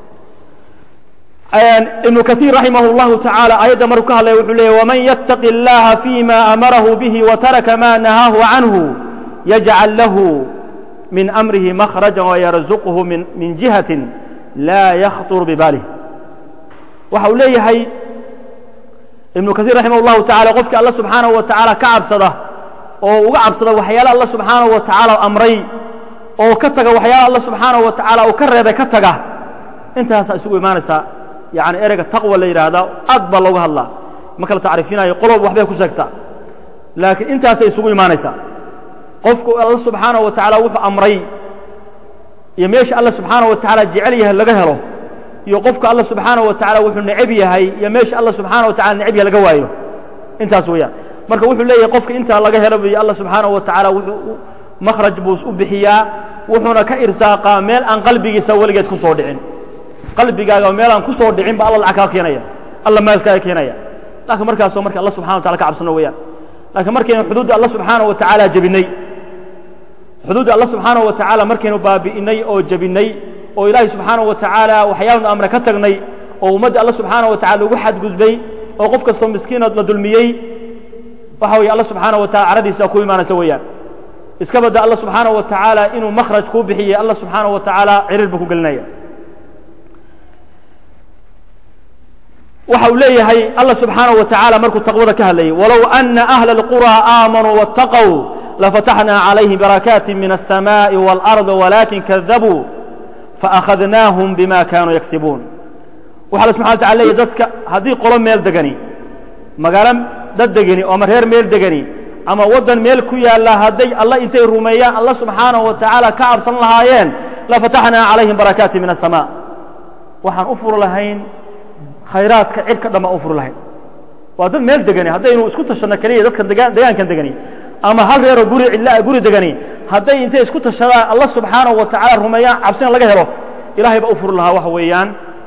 ibnu kaiir raximah اllahu tacaala aayadda markuu ka hadlaya wuxuu leeyay waman yattaqi اllaha fima amarahu bihi wataraka ma nahaahu canhu yajcal lahu min amrihi makhraja wayarzuqhu min jihatin laa yakhطur bibaalih waxa uu leeyahay ibnu kaiir raximah اllahu tacala qofkii alla subxaanaه wa tacaala ka cabsada oo uga cabsada waxyaala alla subxaanaه wa tacaala amray oo ka taga waxyaala alla subxaanaه wa tacaala uu ka reebay ka taga intaasaa isugu imaanaysaa yani ereyga taqwa la yidhaahdaa aad baa looga hadlaa ma kala tacriifinayo qoloba waxbay ku sheegtaa laakiin intaasay isugu imaanaysaa qofku alla subxaanaه wa tacaala wuxuu amray iyo meesha alla subxaanaه wa tacaala jecel yahay laga helo iyo qofka alla subxaanaه wa tacala wuxuu necab yahay iyo meesha alla subxaana wa tacala necab yahay laga waayo intaas weeyaan marka wuxuu leeyahay qofka intaa laga helo buy alla subxaanaه wa tacaala wuxuu makhraj buu u bixiyaa wuxuuna ka irsaaqaa meel aan qalbigiisa weligeed ku soo dhicin qalbigaaga meel aan ku soo dhicin ba alla lacag kaa keenaya alla maalkaaga keenaya laakiin markaasoo marka alla subxana wa tacala ka cabsano weeyaan laakiin markaynu xuduudda alla subxaanaه wa tacaala jebinay xuduudda alla subxaanaه wa tacaala markaynu baabi'inay oo jebinay oo ilaahay subxaanaه wa tacaala waxyaalanu amre ka tagnay oo ummadda alla subxaanaه wa tacala lagu xadgudbay oo qof kastoo miskiinood la dulmiyey waxa weeye alla subxaanaه wa tacala caradiisa ku imaanaysa weeyaan iska badda alla subxaanaه wa tacaala inuu makhraj kuu bixiyey alla subxaanaه wa tacaala ciriir buu ku gelinaya waxa uu leeyahay alla subxaanaه wa tacaala markuu taqwada ka hadlayay walow ana أhla الqurى aamanuu واتaqوا lafataxnaa عalayhim barakaati min الsamaaءi wاlأrض walakin kadabuu faأkhadnaahum bima kanuu yagsibuun waxa alla subxana wa tacala leeyahy dadka haddii qolo meel degani magaalo dad degani oo ama reer meel degani ama waddan meel ku yaalla hadday alla intay rumeeyaan alla subxaanaه wa tacaala ka cabsan lahaayeen lafataxnaa calayhim barakaati min الsamaaء waxaan u furi lahayn khayraadka cirka dhan baan u furi lahayn waa dad meel degani haddaynu isku tashanno keliya dadkan degaankan degani ama hal reeroo guri cidlaa guri degani hadday intay isku tashadaan alla subxaanaه wa tacaala rumeeyaan cabsina laga helo ilahay baa u furi lahaa waxa weeyaan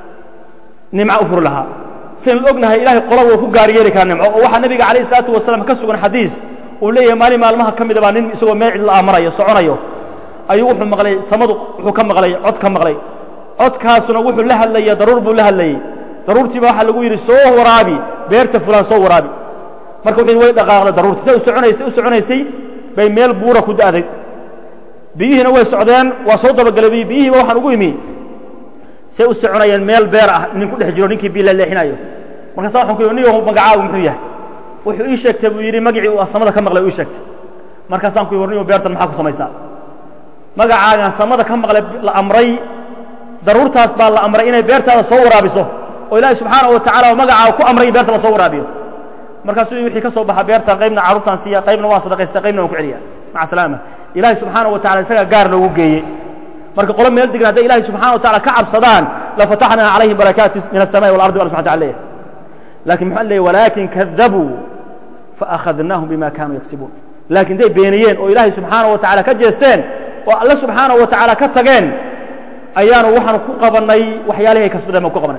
nimco u furi lahaa sidaynu ognahay ilahay qola wuu ku gaar yeeli karaa nimco oo waxaa nebiga calayh isalaatu wasalaam ka sugan xadiis uu leeyahay maalin maalmaha ka mida baa nin isagoo meel cidla ah marayo soconayo ayuu wuxuu maqlay samadu wuxuu ka maqlay cod ka maqlay codkaasuna wuxuu la hadlaya daruur buu la hadlayey daruurtiiba waxaa lagu yidhi soo waraabi beerta fulaan soo waraabi marka wuxuu way dhaqaaqday daruurtii say u soconaysay u soconaysay bay meel buura ku da'day biyihiina way socdeen waa soo dabagalay biyihiiba waxaan ugu imi say u soconayeen meel beer ah nin ku dhex jiro ninkii biyo la leexinayo markaasa waxaan ku yidhi niyow magacaagu muxuu yahay wuxuu ii sheegtay buu yidhi magacii uu samada ka maqlay u ii sheegtay markaasaan ku yidhi war niyow beertan maxaa ku samaysaa magacaagan samada ka maqlay la amray daruurtaas baa la amray inay beertaada soo waraabiso oo ilaahay subxaanaه wa tacala magacaa ku amray in beerta la soo waraabiyo markaasuu wixii ka soo baxa beertan qaybna carruurtaan siiya qaybna waan sadaqaysta qaybna waan ku celiya maca salaama ilahay subxaanaه wa tacala isagaa gaar loogu geeyey marka qolo meel degna hadday ilahay subxana wa tacala ka cabsadaan lafataxnaa calayhim barakaati min الsamaءi walardi alla subxana tala leeyahy lakin muxuu leeyay walakin kadabuu faakhadnaahum bima kanuu yagsibuun laakiin day beeniyeen oo ilaahay subxaanaه wa tacala ka jeesteen oo alle subxaanaه wa tacaala ka tageen ayaanu waxaanu ku qabannay waxyaalihi ay kasbadeen baan ku qabanay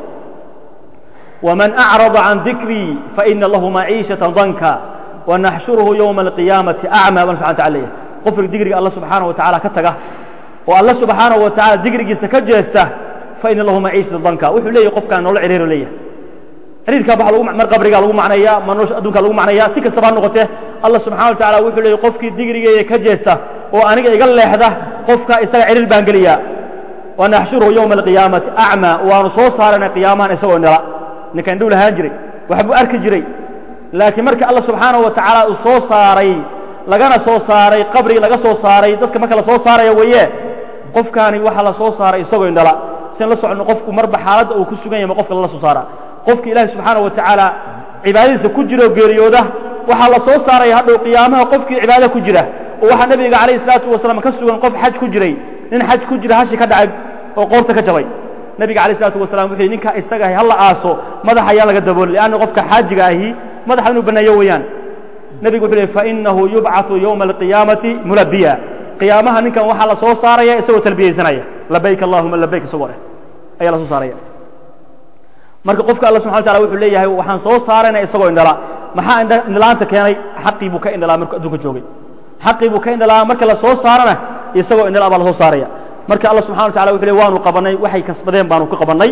ومن أعرض عن ذكري فإن له معيشة ضنكا ونحشره يوم القيامة أعمى بان سبحانه وتعالى قفر ذكري الله سبحانه وتعالى كتغه والله سبحانه وتعالى ذكري سكجسته فإن له معيشة ضنكا وحو ليه قف كان نول عرير ليه عرير كابا لو مر قبرغا لو معنيا منوش ادونكا لو معنيا si kastaba noqotee Allah subhanahu wa ta'ala wuxuu leeyahay qofkii digriga ka jeesta oo aniga iga leexda qofka isaga ciriir baan galiya wa nahshuru yawm al-qiyamati a'ma wa soo saarana qiyaamahan isagoo nala ninkan dhow lahaan jiray waxbuu arki jiray laakiin marka alla subxaanaه wa tacaala uu soo saaray lagana soo saaray qabri laga soo saaray dadka marka la soo saaraya weeye qofkaani waxaa la soo saaray isagoo indhala sian la soconno qofku marba xaaladda uu ku sugan yahay ma qofka lala soo saara qofka ilaahi subxaanaه wa tacaala cibaadadiisa ku jira oo geeriyooda waxaa la soo saaraya hadhow qiyaamaha qofkii cibaada ku jira oo waxaa nebiga calayh الsalaatu wasalaam ka sugan qof xaj ku jiray nin xaj ku jira hashi ka dhacay oo qoorta ka jabay nabiga alayh isalaatu wasalam wuxuu yidhi ninka isaga ahi halla aaso madaxa ayaa laga daboolay lianna qofka xaajiga ahi madaxa inuu banneeyo weeyaan nebigu wuxuu lehy fainahu yubcaثu yowma alqiyaamati mulabiya qiyaamaha ninkan waxaa la soo saaraya isagoo talbiyeysanaya labayk allahuma labayk isagoo leh ayaa la soo saaraya marka qofka alla subxana wa tacala wuxuu leeyahay waxaan soo saarayna isagoo indhala maxaa indhalaanta keenay xaqii buu ka indhalaa markuu adduunka joogay xaqii buu ka indhalaa marka la soo saarana isagoo indhala baa la soo saaraya marka alla subxana wa tacala wuxu ley waanu qabannay waxay kasbadeen baanu ka qabannay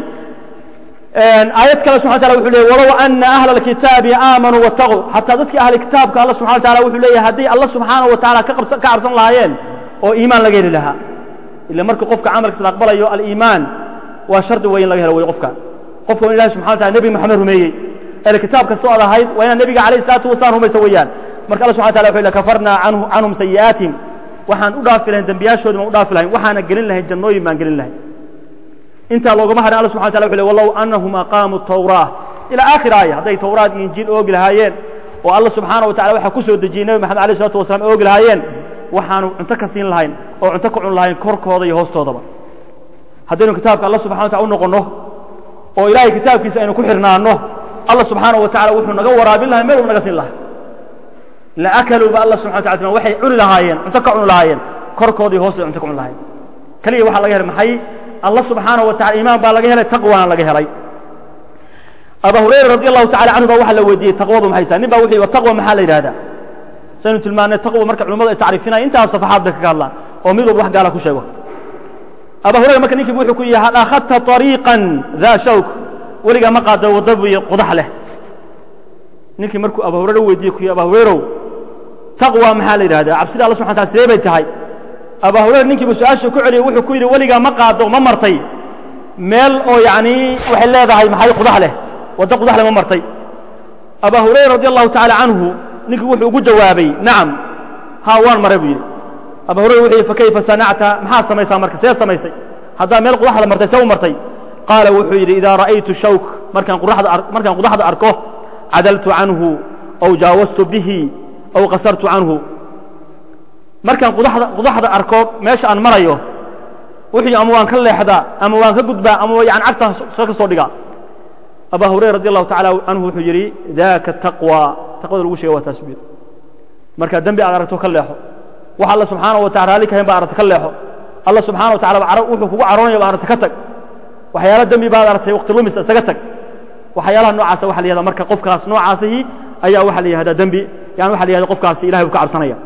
aayad kale subxana wataala wuxuu leeyay walow ana ahla alkitaabi aamanuu wattaquu xataa dadkii ahli kitaabka alla subxana wa tacala wuxuu leeyahay hadday alla subxaana wa tacala ka qabsan ka cabsan lahaayeen oo iimaan laga heli lahaa ila marka qofka camalkiisa la aqbalayo aliimaan waa shardi weyn laga helo wey qofka qofka waa in ilahi subxana wa tacala nebi moxamed rumeeyey ele kitaab kastoo ad ahayd waa inaad nebiga calayh isalaatu wasalaam rumaysa weeyaan marka alla subxana wa tacala wuxuu lehy kafarnaa canhum sayi'aatihim waxaan u dhaafi lahayn dembiyaashoodi baan u dhaafi lahayn waxaana gelin lahayn jannooyin baan gelin lahayn intaa loogama harin alla subxana wataala wuxu ley walow annahum aqaamuu tawraa ilaa aakhir aaya hadday tawraad iyo injiil oogi lahaayeen oo alla subxaana wa tacala waxaa ku soo dejiyey nebi maxamed alayh isalatu wasalaam oogi lahaayeen waxaanu cunto ka siin lahayn oo cunto ka cun lahayn korkooda iyo hoostoodaba haddaynu kitaabka alla subxana wa tacala u noqonno oo ilaahay kitaabkiisa aynu ku xirnaano allah subxaanaه wa tacala wuxuu naga waraabin lahay meel u naga siin lahaa la akaluu ba allah subxana wata waxay cuni lahaayeen cunto ka cuni lahaayeen korkoodii hoos bay cunto ka cuni lahayen keliya waxaa laga helay maxay allah subxaanaه wa tacala iimaan baa laga helay taqwana laga helay aba hurayra radi allahu tacala canhu ba waxaa la weydiiyey taqwadu maxay tahay nin ba wuxuu yihi taqwa maxaa la yidhahdaa saynu tilmaanay taqwa marka culimmadu ay tacriifinaya intaas safaxaad bay kaga hadlaan oo mid walba wax gaala ku sheego aba hurayra marka ninkiibu wuxuu ku yihi hal akhadta طariiqan daa shawk weligaa ma qaada wadda buy qudax leh ninkii markuu aba hurayra weydiiyey ku yihi aba hurayrow taqwa maxaa la yidhahdaa cabsida alla subxana tala sidee bay tahay aba hurayra ninkiibu su-aasha ku celiyey wuxuu ku yidhi weligaa ma qaado ma martay meel oo yacni waxay leedahay maxay qudax leh wadda qudax leh ma martay aba hurayra radi allahu tacaala canhu ninkii wuxuu ugu jawaabay nacam haa waan maray buu yidhi aba hurayra wuxuu yidhi fakayfa sanacta maxaad samaysaa marka see samaysay haddaa meel qudaxda martay see u martay qaala wuxuu yidhi idaa ra'aytu shawk markaan qudaxda markaan qudaxda arko cadaltu canhu aw jaawastu bihi aw qasartu canhu markaan qudaxda qudaxda arko meesha aan marayo wuxuu yidhi ama waan ka leexdaa ama waan ka gudbaa ama yani cagta ka soo dhigaa aba hurayra radi allahu tacala canhu wuxuu yidhi daaka taqwa taqwada lagu shegay waa taas buu yidhi markaa dembi aad aragto ka leexo wax alla subxaanaه wa tacala raalli kahayn ba aragta ka leexo alla subxana wa tacala wuxuu kugu caroonaya ba aragta ka tag waxyaala dembi baad aragtay waqti lumis isaga tag waxyaalaha noocaasa waxa la yihahda marka qofkaas noocaasihi ayaa waxa la yihahdaa dembi yani waxa la yihahda qofkaasi ilahay buu ka cabsanaya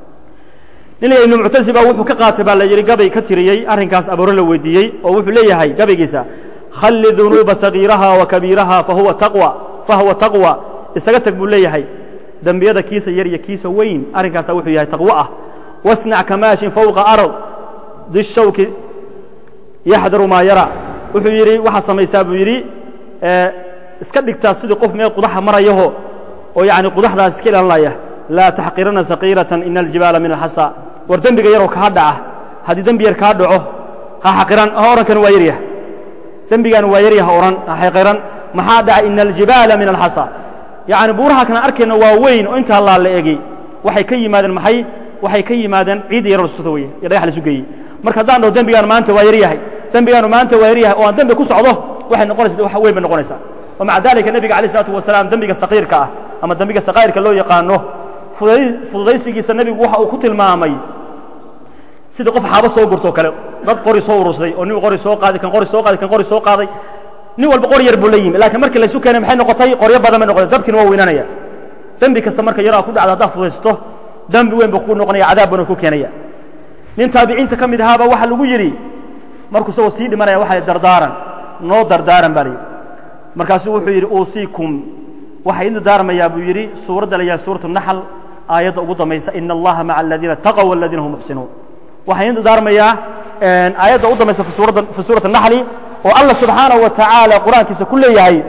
nin la ibnu muctasi ba wuxuu ka qaatay baa la yidhi gabay ka tiriyey arrinkaas aboore la weydiiyey oo wuxuu leeyahay gabaygiisa khalli dunuuba sagiiraha wa kabiiraha fahuwa taqwa fahuwa taqwa isaga tag buu leeyahay dembiyada kiisa yar iyo kiisa weyn arrinkaasa wuxuu yahay taqwo ah wasnac kamaashin fowqa ard dishawki yaxdaru maa yara wuxuu yidhi waxaa samaysaa buu yidhi iska dhigtaa sidii qof meel qudaxa marayaho oo yani qudaxdaas iska ilaalinaya laa taxqirana saqiiratan ina aljibaala min alxasa war dembiga yaroo kaa dhaca haddii dembi yar kaa dhaco ha xaqiran ha orankan waa yaryah dembigan waa yaryah ha oran ha xaqiran maxaa dhaca ina aljibaala min alxasa yacni buuraha kana arkayna waa weyn oo intaa laa la egi waxay ka yimaadeen maxay waxay ka yimaadeen ciid yaro lastuta weye iyo dhagax laisu geeyey marka haddaan dhaho dembigaan maanta waa yaryahay dembigaanu maanta waa yaryahay oo aan dembi ku socdo waxay noqonaysa wax weyn bay noqonaysaa wa maca dalika nebiga alayh isalaatu wasalaam dembiga saqiirka ah ama dembiga saqaa'irka loo yaqaano fududaysigiisa nebigu waxa uu ku tilmaamay sidii qof xaabo soo gurtoo kale dad qori soo urursaday oo nin qori soo qaaday kan qori soo qaaday kan qori soo qaaday nin walba qor yar buu la yimi laakiin markii laysu keenay maxay noqotay qoryo badan bay noqotay dabkiina waa weynanaya dembi kasta marka yaraa ku dhacda haddaad fudaysto dembi weyn buu ku noqonaya cadaab bana ku keenaya nin taabiciinta ka mid ahaaba waxaa lagu yidhi markuu isagoo sii dhimanaya waxa dardaaran noo dardaaran baa layidhi markaasuu wuxuu yidhi uusiikum waxaa idin dardaarmayaa buu yidhi suuradda la yahay suuratu naxl aayadda ugu dambaysa ina allaha maca aladiina taqow waladiina hum muxsinuun waxaa idin dardaarmayaa aayadda ugu dambaysa fi suurati naxli oo allah subxaanaه wa tacaala qur'aankiisa ku leeyahay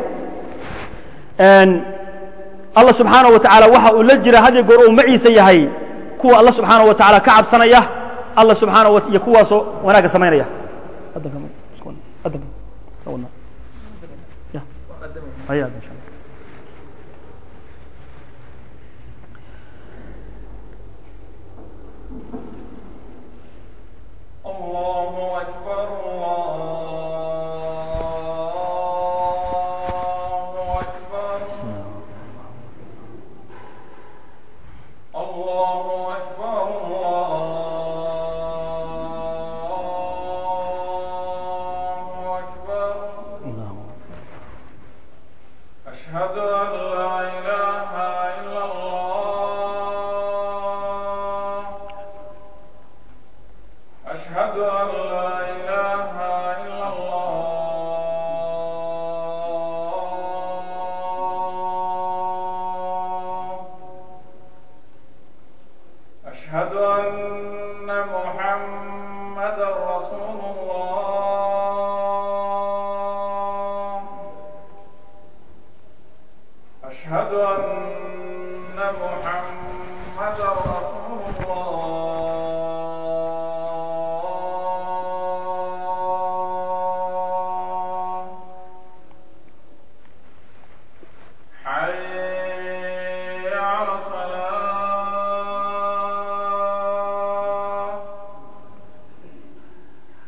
allah subxaanaه wa tacaala waxa uu la jira had iyo goor uu maciisa yahay kuwa allah subxaanaه wa tacaala ka cabsanaya allah subxaanaه wa iyo kuwaasoo wanaagga samaynaya الله أكبر الله أكبر الله أكبر الله أكبر أشهد أن لا إله إلا الله أشهد أن لا إله إلا الله أشهد أن محمدا رسول الله أشهد أن محمدا رسول الله حي على الصلاة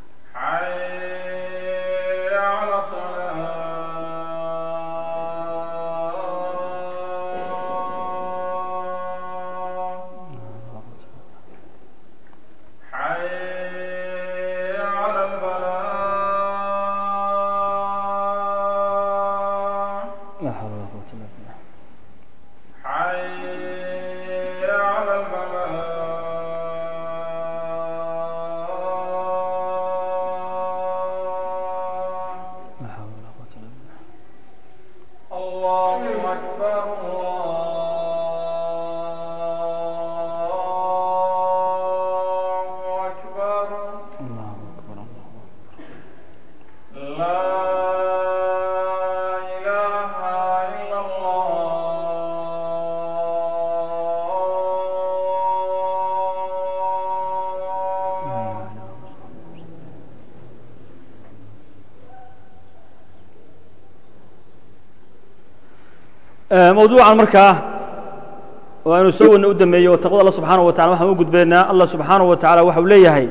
mawduucan markaa waanu soo wadna u dameeyey oo taqwada alla subxaanaه wa tacala waxaan u gudbaynaa allah subxaanaه wa tacala waxau leeyahay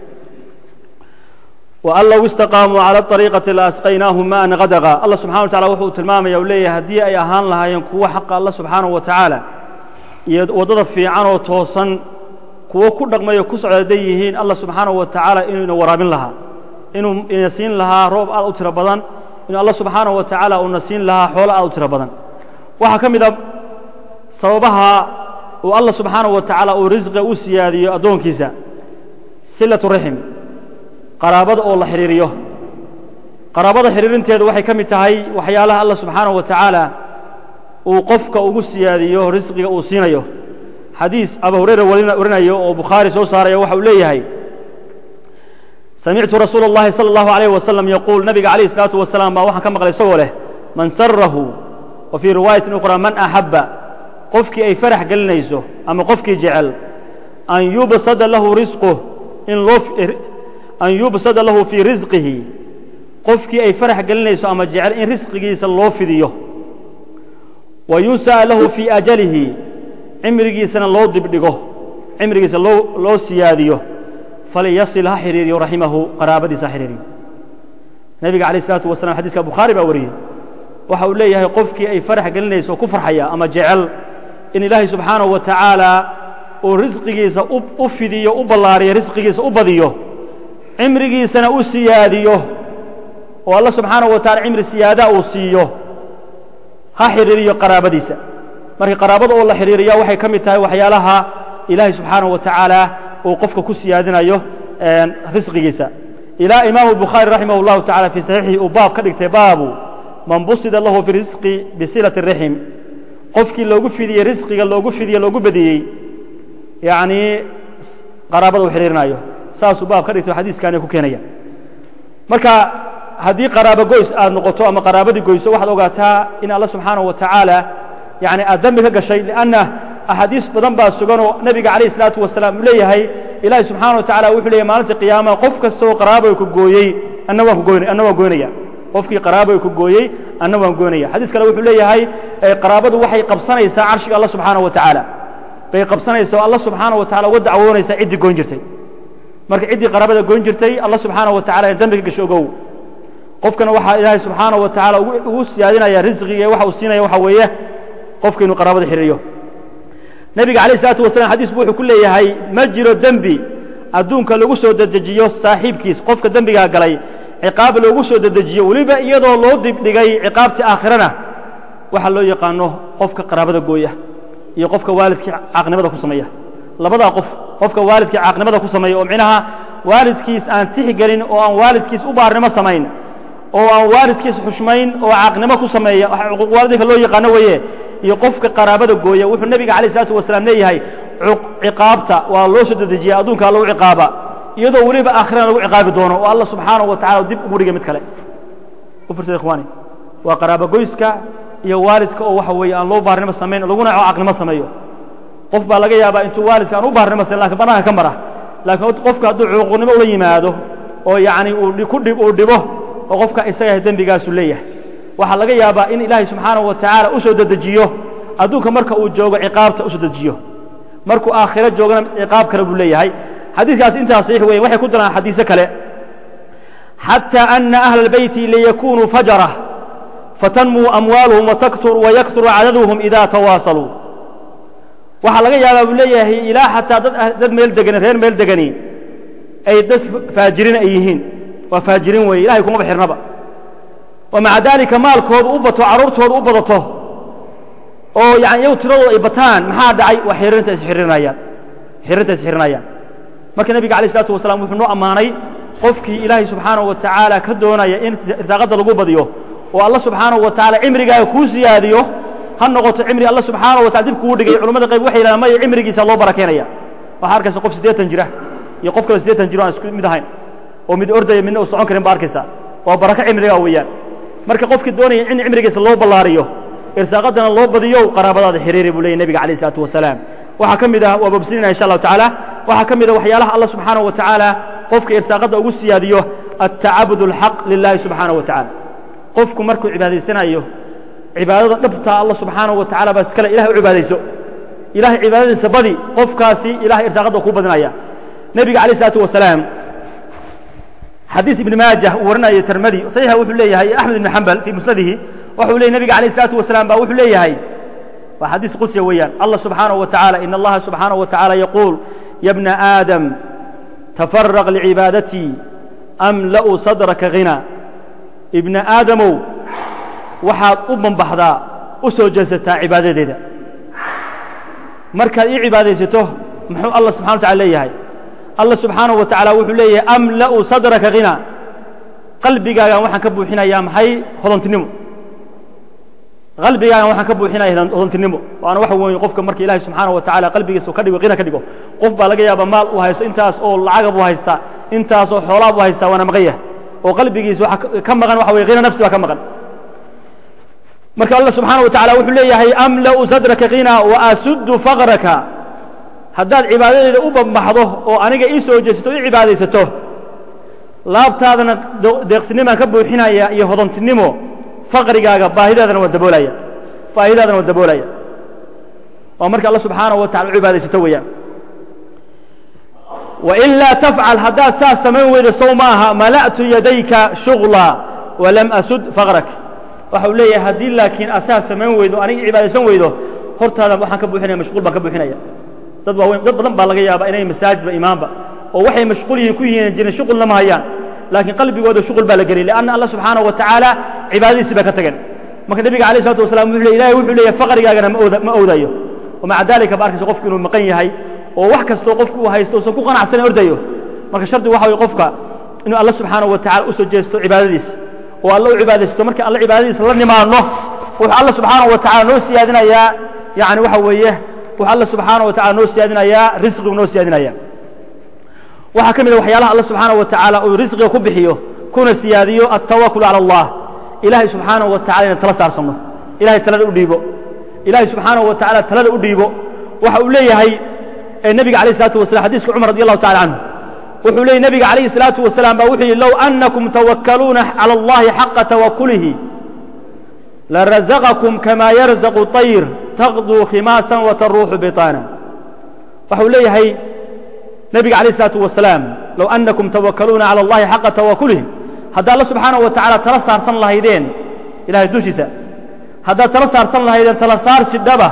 وأn low اstaqاamuu calى طariiqati laasqaynaahum maan kadqa allah subxana wa tacala wuxuu tilmaamaya u leeyahay haddii ay ahaan lahaayeen kuwo xaqa alla subxaanaه wa tacaala iyo waddada fiican oo toosan kuwo ku dhaqmayo ku socda hadday yihiin allah subxaanaه wa tacaala inuu ina waraabin lahaa inuu ina siin lahaa roob aad u tiro badan inuu allah subxaanaه wa tacaala uuna siin lahaa xoolo aad u tiro badan waxaa ka mid a sababaha uu allah subxaanaه wa tacaala uu risqiga u siyaadiyo addoonkiisa silaة raxim qaraabada oo la xidhiiriyo qaraabada xidhiirinteedu waxay ka mid tahay waxyaalaha allah subxaanaه wa tacaala uu qofka ugu siyaadiyo risqiga uu siinayo xadiis aba hurayra warinayo oo bukhaari soo saaraya waxa uu leeyahay samictu rasuula اllahi salى اllahu عalيyh wasalam yaquul nabiga calayh الsalaatu wasalaam baa waxaan ka maqlay isagoo leh man sarahu wa fii riwaayatin ukhra man axabba qofkii ay farax gelinayso ama qofkii jecel an yubsada lahu risquh in loo an yubsada lahu fii risqihi qofkii ay farax gelinayso ama jecel in risqigiisa loo fidiyo wa yunsa'a lahu fii ajalihi cimrigiisana loo dibdhigo cimrigiisa loo loo siyaadiyo falyasil ha xidhiiriyo raximahu qaraabadiisa ha xidhiiriyo nebiga calayh isalaatu wasalam xadiiska bukhaari baa wariyey waxa uu leeyahay qofkii ay farax gelinayso oo ku farxaya ama jecel in ilaahay subxaanahu wa tacaala uu risqigiisa u fidiyo u ballaariyo risqigiisa u badiyo cimrigiisana u siyaadiyo oo alla subxaanaه wa tacala cimri siyaadaa uu siiyo ha xidhiiriyo qaraabadiisa marka qaraabada oo la xidhiiriya waxay ka mid tahay waxyaalaha ilaahay subxaanaه wa tacaala uu qofka ku siyaadinayo risqigiisa ilaa imaamu bukhaari raximah اllahu tacala fii saxiixihi uu baab ka dhigtay baabu man busida lahu fi risqi bisilaةi الraxim qofkii loogu fidiyey risqiga loogu fidiye loogu badiyey yacnii qaraabada uu xidhiirinayo saasuu baab ka dhigto xadiiskaani ku keenaya marka haddii qaraabo goys aad noqoto ama qaraabadii goyso waxaad ogaataa in alla subxaanaه wa tacaala yani aad dembi ka gashay lianna axaadiis badan baa sugan oo nebiga calayh isalaatu wasalaam uu leeyahay ilaahay subxaana wa tacala wuxuu leeyahy maalinta qiyaamaha qof kastaoo qaraaboy ku gooyey anna waan kugoyn anna waan goynaya qofkii qaraaboy ku gooyey anna waan goynaya xadiis kale wuxuu leeyahay qaraabadu waxay qabsanaysaa carshiga alla subxaana wa tacaala bay qabsanaysaa oo alla subxaana wa tacala uga dacwoonaysaa ciddii goyn jirtay marka ciddii qaraabada goyn jirtay alla subxaanaه wa tacala in dembi ka gasho ogow qofkana waxaa ilaahay subxaanaه wa tacaala ugu siyaadinaya risqiga waxa uu siinaya waxa weeye qofka inuu qaraabada xidhiiriyo nebiga calayh isalaatu wasalam xadiisku wuxuu ku leeyahay ma jiro dembi adduunka lagu soo dedejiyo saaxiibkiis qofka dembigaa galay ciqaab loogu soo dedejiyo weliba iyadoo loo dibdhigay ciqaabtii aakhirana waxa loo yaqaano qofka qaraabada gooya iyo qofka waalidkii caaqnimada ku sameeya labadaa qof qofka waalidkii caaqnimada ku sameeya oo micnaha waalidkiis aan tixgelin oo aan waalidkiis u baarnimo samayn oo aan waalidkiis xushmayn oo caaqnimo ku sameeya cuquuq waalidinka loo yaqaano weeye iyo qofka qaraabada gooya wuxuu nebiga calayh isalaatu wasalaam leeyahay ciqaabta waa loo soo dedejiya adduunkaa lagu ciqaaba iyadoo weliba aakhirana lagu ciqaabi doono oo alla subxaanahu wa tacala dib ugu dhigay mid kale u firsada ikhwaani waa qaraabo goyska iyo waalidka oo waxa weeye aan loo baarnimo samayn laguna caaqnimo sameeyo qof baa laga yaabaa intuu waalidka aan u baarnimo samayn lakin bannaanka ka mara laakiin qofka hadduu cuquuqnimo ula yimaado oo yacni uu ku dhib uu dhibo oo qofka isaga dembigaasu leeyahay waxaa laga yaabaa in ilaahay subxaanahu wa tacaala u soo dedejiyo adduunka marka uu joogo ciqaabta u soo dejiyo markuu aakhiro joogana ciqaab kale buu leeyahay xadiiskaas intaa saxiix weeye waxay ku daraan xadiise kale xatى أna أhla الbeyti liyakunuu fajrة fatanmuu amwaaluhum wayaktur cadaduhum ida tawaasaluu waxaa laga yaabaa buu leeyahay ilaa xataa dad meel degani reer meel degani ay dad faajirin ay yihiin waa faajirin weeye ilahay kumaba xirnaba wa maca dalika maalkoodu u bato carruurtoodu u badato oo yani iyagu tiradooda ay bataan maxaa dhacay waa xiririnta isxirinayaan xiririnta isxirinayaan marka nebiga alayh isalaatu wasalaam wuxuu noo ammaanay qofkii ilaahay subxaanahu wa tacaala ka doonaya in irsaaqadda lagu badiyo oo alla subxaanahu wa tacaala cimrigaaga kuu siyaadiyo ha noqoto cimri alla subxaanahu wa tacala dib kugu dhigay culamada qayb waxay yidhahdaan maya cimrigiisa loo barakeenaya waxaa arkaysa qof siddeetan jira iyo qof kale siddeetan jiro aan isku mid ahayn oo mid ordaya midna uu socon karin ba arkaysa waa barako cimrigaa weeyaan marka qofkii doonaya in cimrigiisa loo ballaariyo irsaaqaddana loo badiyo qaraabadaada xiriiri buu leeyay nebiga alayh isalaatu wasalaam waxaa ka mid ah waa bobsinina insha allahu tacaala waxaa ka mid ah waxyaalaha alla subxaanahu wa tacaala qofka irsaaqadda ugu siyaadiyo altacabud alxaq lilahi subxaanahu wa tacala qofku markuu cibaadaysanayo cibaadada dhabtaa allah subxaanahu wa tacala baa iskale ilahay u cibaadayso ilahay cibaadadiisa badi qofkaasi ilahay irsaaqadda kuu badinaya nebiga alayh isalaatu wasalaam xadiis ibni maajah uu warinaya tirmadi saxiixa wuxuu leeyahay axmed ibni xambal fii musnadihi wuxuu leeyay nebiga alayh isalaatu wasalaam baa wuxuu leeyahay waa xadiis qudsiya weeyaan allah subxaanahu wa tacala in allaha subxaanahu wa tacala yaquul ya bna aadam tafaraq licibaadatii amla'u sadraka hina ibna aadamow waxaad u bambaxdaa u soo jeesataa cibaadadeeda markaad ii cibaadaysato muxuu allah subxana wa tacala leeyahay allah subxaanahu wa tacaala wuxuu leeyahay amla'u sadraka hina qalbigaagan waxaan ka buuxinayaa maxay hodontinimo qalbigaagan waxaan ka buuxinaya hodontinimo waana waxa weeye qofka marka ilaahay subxaanahu wa tacala qalbigiisa ka dhigo qina ka dhigo qof baa laga yaaba maal uu haysto intaas oo lacaga buu haystaa intaas oo xoolaa buu haystaa waana maqan yahay oo qalbigiisa waxa ka maqan waxa weye qina nafsi baa ka maqan marka allah subxaanaه wa tacala wuxuu leeyahay amla'u sadraka qina wa asuddu faqraka haddaad cibaadadeeda u bambaxdo oo aniga ii soo jeesato o ii cibaadaysato laabtaadana deeqsinimaan ka buuxinaya iyo hodontinimo faqrigaaga baahidaadana waa daboolaya baahidaadana waa daboolaya waa marka allah subxaanaه wa tacala u cibaadaysato weeyaan wain laa tafcal haddaad saas samayn weydo sow maaha mala'tu yadayka shugla walam asud faqrak waxa uu leeyahay haddii laakiin asaa samayn weydo aniga cibaadaysan weydo hortaada waxaan ka buuxinaya mashquul baan ka buuxinaya dad waaweyn dad badan baa laga yaaba inay masaajidba imaanba oo waxay mashquul yihiin ku yihiin jirin shuqulna ma hayaan laakiin qalbigooda shuqul baa la geliyay lianna allah subxaanahu wa tacaala cibaadadiisii baa ka tageen marka nebiga alayh isalatu wasalam wuxuu leey ilahay wuxuu leeyahay faqrigaagana ma ooda ma owdayo wamaca dalika ba arkaysa qofku inuu maqan yahay oo wax kastoo qofku uu haysto uusan ku qanacsanin ordayo marka shardi waxa weye qofka inuu allah subxaanahu wa tacala u soo jeesto cibaadadiisa oo alla u cibaadaysto marka alla cibaadadiisa la nimaadno wuxuu alla subxaanahu wa tacala noo siyaadinayaa yani waxa weeye wuxuu alla subxaanahu wa tacala noo siyaadinayaa risqigu noo siyaadinaya waxaa ka mid a waxyaalaha alla subxaanahu wa tacaala uu risqiga ku bixiyo kuna siyaadiyo altawakul cala allah ilaahay subxaanahu wa tacala inaan tala saarsanno ilahay talada u dhiibo ilaahay subxaanahu wa tacala talada u dhiibo waxa uu leeyahay nebiga alayh isalaatu wasalam xadiiska cumar radi allahu tacala canhu wuxuu leeyay nebiga calayhi الsalaatu wasalaam baa wuxuu yidhi low anakum tawakkaluuna calى اllahi xaqa tawakulihi larazaqakum kama yarzaqu طayr taqduu khimaasan wataruuxu biطaana waxau leeyahay nebiga alayh الsalaatu wasalaam low anakum tawakkaluuna calى اllahi xaqa tawakulihi haddaad alla subxaanaه wa tacala tala saarsan lahaydeen ilahay dushiisa haddaad tala saarsan lahaydeen tala saarsi dhaba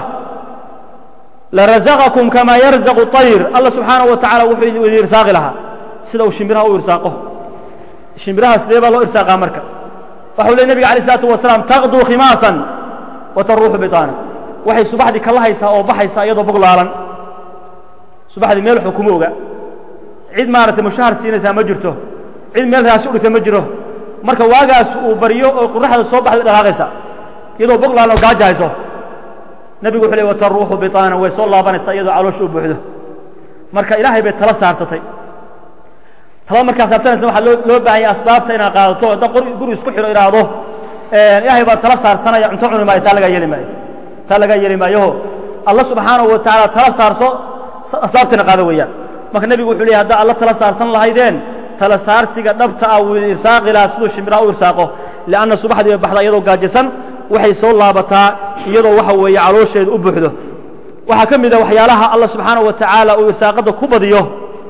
larazaqakum kama yarzaqu طayr alla subxaanaه wa tacala wuxuu idin irsaaqi lahaa sida uu shimbiraha u irsaaqo shimbiraha sidee baa loo irsaaqaa marka waxau ley nebiga alayh isalaatu wasalaam taqduu khimaasan wa taruuxu biطaana waxay subaxdii kala haysaa oo baxaysaa iyadoo boglaalan subaxdii meel waxba kuma oga cid maaragtay mushahar siinaysaa ma jirto cid meel raasi u dhigta ma jiro marka waagaas uu baryo oo qoraxda soo baxday dhaqaaqaysa iyadoo boglaalan oo gaaja hayso nebigu wuxuu ley wataruuxu biطaana way soo laabanaysaa iyadoo caloosha u buuxdo marka ilaahay bay tala saarsatay tala markaa saarsanaysa waxaa loo loo baahanya asbaabta inaad qaadato hadda guri isku xidho idhaahdo ilaahay baa tala saarsanaya cunto cuni maayo taa lagaa yeeli maayo taa lagaa yeeli maayoho alla subxaanahu wa tacaala tala saarso asbaabtina qaado weeyaan marka nebigu wuxuu leeyahy haddaa alla tala saarsan lahaydeen tala saarsiga dhabta ah wuu irsaaqi lahaa siduu shimbiraha u irsaaqo lianna subaxdii bay baxdaa iyadoo gaajisan waxay soo laabataa iyadoo waxa weeye caloosheeda u buuxdo waxaa ka mid a waxyaalaha alla subxaanahu wa tacaala uu irsaaqadda ku badiyo